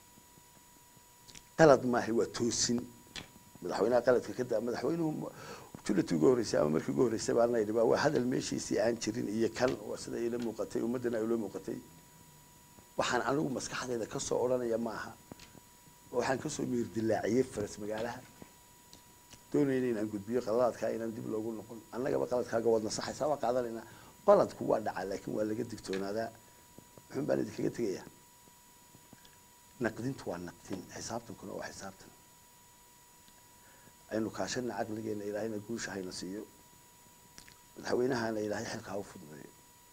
qalad maahay waa toosin madaxweynaha qaladka ka daa madaxweynuhu julatii ugu horreysay ama markii ugu horreysay baan layidhi waa hadal meeshiisii aan jirin iyo kan waa sida ila muuqatay ummaddana ay ula muuqatay waxaan anigu maskaxdayda kasoo odhanaya ma aha waxaan kasoo miir dilaaciyey faras magaalaha doonayna inaan gudbiyo qaladaadkaa inaan dib loogu noqon annagaba qaladkaaga waad nasaxaysaa waa qaadanaynaa qaladku waa dhacaa laakiin waa laga digtoonaadaa muxuun baan idinkaga tegayaa naqdintu waa naqdin xisaabtankuna waa xisaabtan aynu kaashana caqligeena ilaahayna guusha hayna siiyo madaxweynahana ilaahay xilka ha u fududeeyo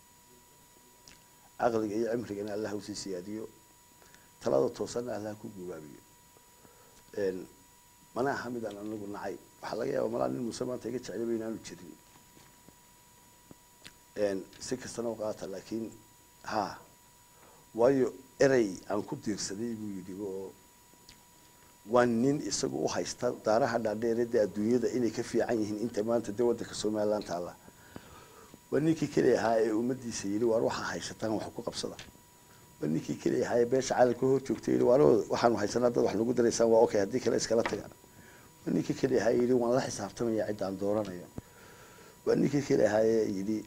caqliga iyo cimrigana allah usii siyaadiyo talada toosanna allah ku gubaabiyo mana aha midaan anagu nacay waxaa laga yaaba malaa nin muuse maanta iga jeclaba inaanu jirin si kastana u qaata laakiin ha waayo erey aan ku diirsaday buu yidhi oo waa nin isagu u haysta daaraha dhaadheerada adduunyada inay ka fiican yihiin inta maanta dee waddanka somaliland taalla waa ninkii keli ahaa ee ummadiisa yidhi waar waxaa haysataan wax ku qabsada waa ninkii keli ahaa ee beesha caalamka hor joogtay yidhi waar waxaanu haysanaa dad wax nagu daraysaan waa okay haddii kale iskala taga waa ninkii keli ahaa yidhi waan la xisaabtamaya cidda aan dooranayo waa ninkii keli ahaa ee yidhi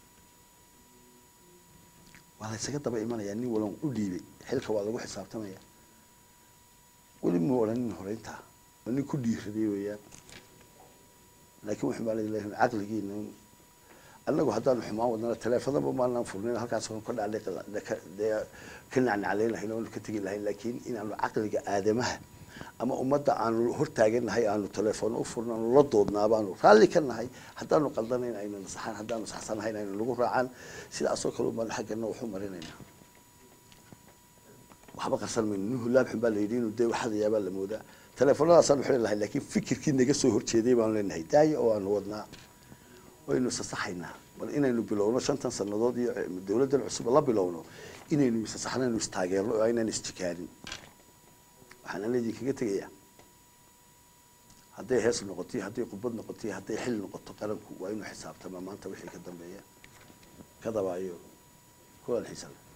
waa la ysaga daba imanayaa nin walan u dhiibay xilka waa lagu xisaabtamaya weli muu odhanin horeyntaa waa nin ku dhiiraday weeyaan laakiin wuxuu baa leeyahay caqligiina annagu haddaanu xumaan wadnana taleefanaba maanaan furnayn halkaas oon ka dhacday ka nacnaclayn lahayn oonu ka tegi lahayn laakiin inaanu caqliga aadamaha ama ummadda aanu hortaaganahay aanu teleefoono u furno aanu la doodnaa baanu raalli ka nahay haddaanu qaldanayn ayna nasaxaan haddaanu saxsanahayn ayna nagu raacaan sidaasoo kale baanu xaggana waxu marinaynaa waxba qarsan mayno nin hulaab xun baa la yidhi inuu dee waxadayaa baa la moodaa teleefonadaasaan waxu leenahay laakiin fikirkii naga soo horjeeday baanu leenahay daaya oo aanu wadnaa waynu sasaxaynaa bal inaynu bilowno shantan sannadood iyo dowladdan cusub la bilowno inaynu isasaxnaynu istaageerno oo aynaan isjikaanin waxaan idinkaga tegayaa hadday hees noqotay hadday qubad noqotay hadday xil noqoto qaranku waa inuu xisaabtamaa maanta wixii ka dambeeya kadaba iyo kulan xiisa leh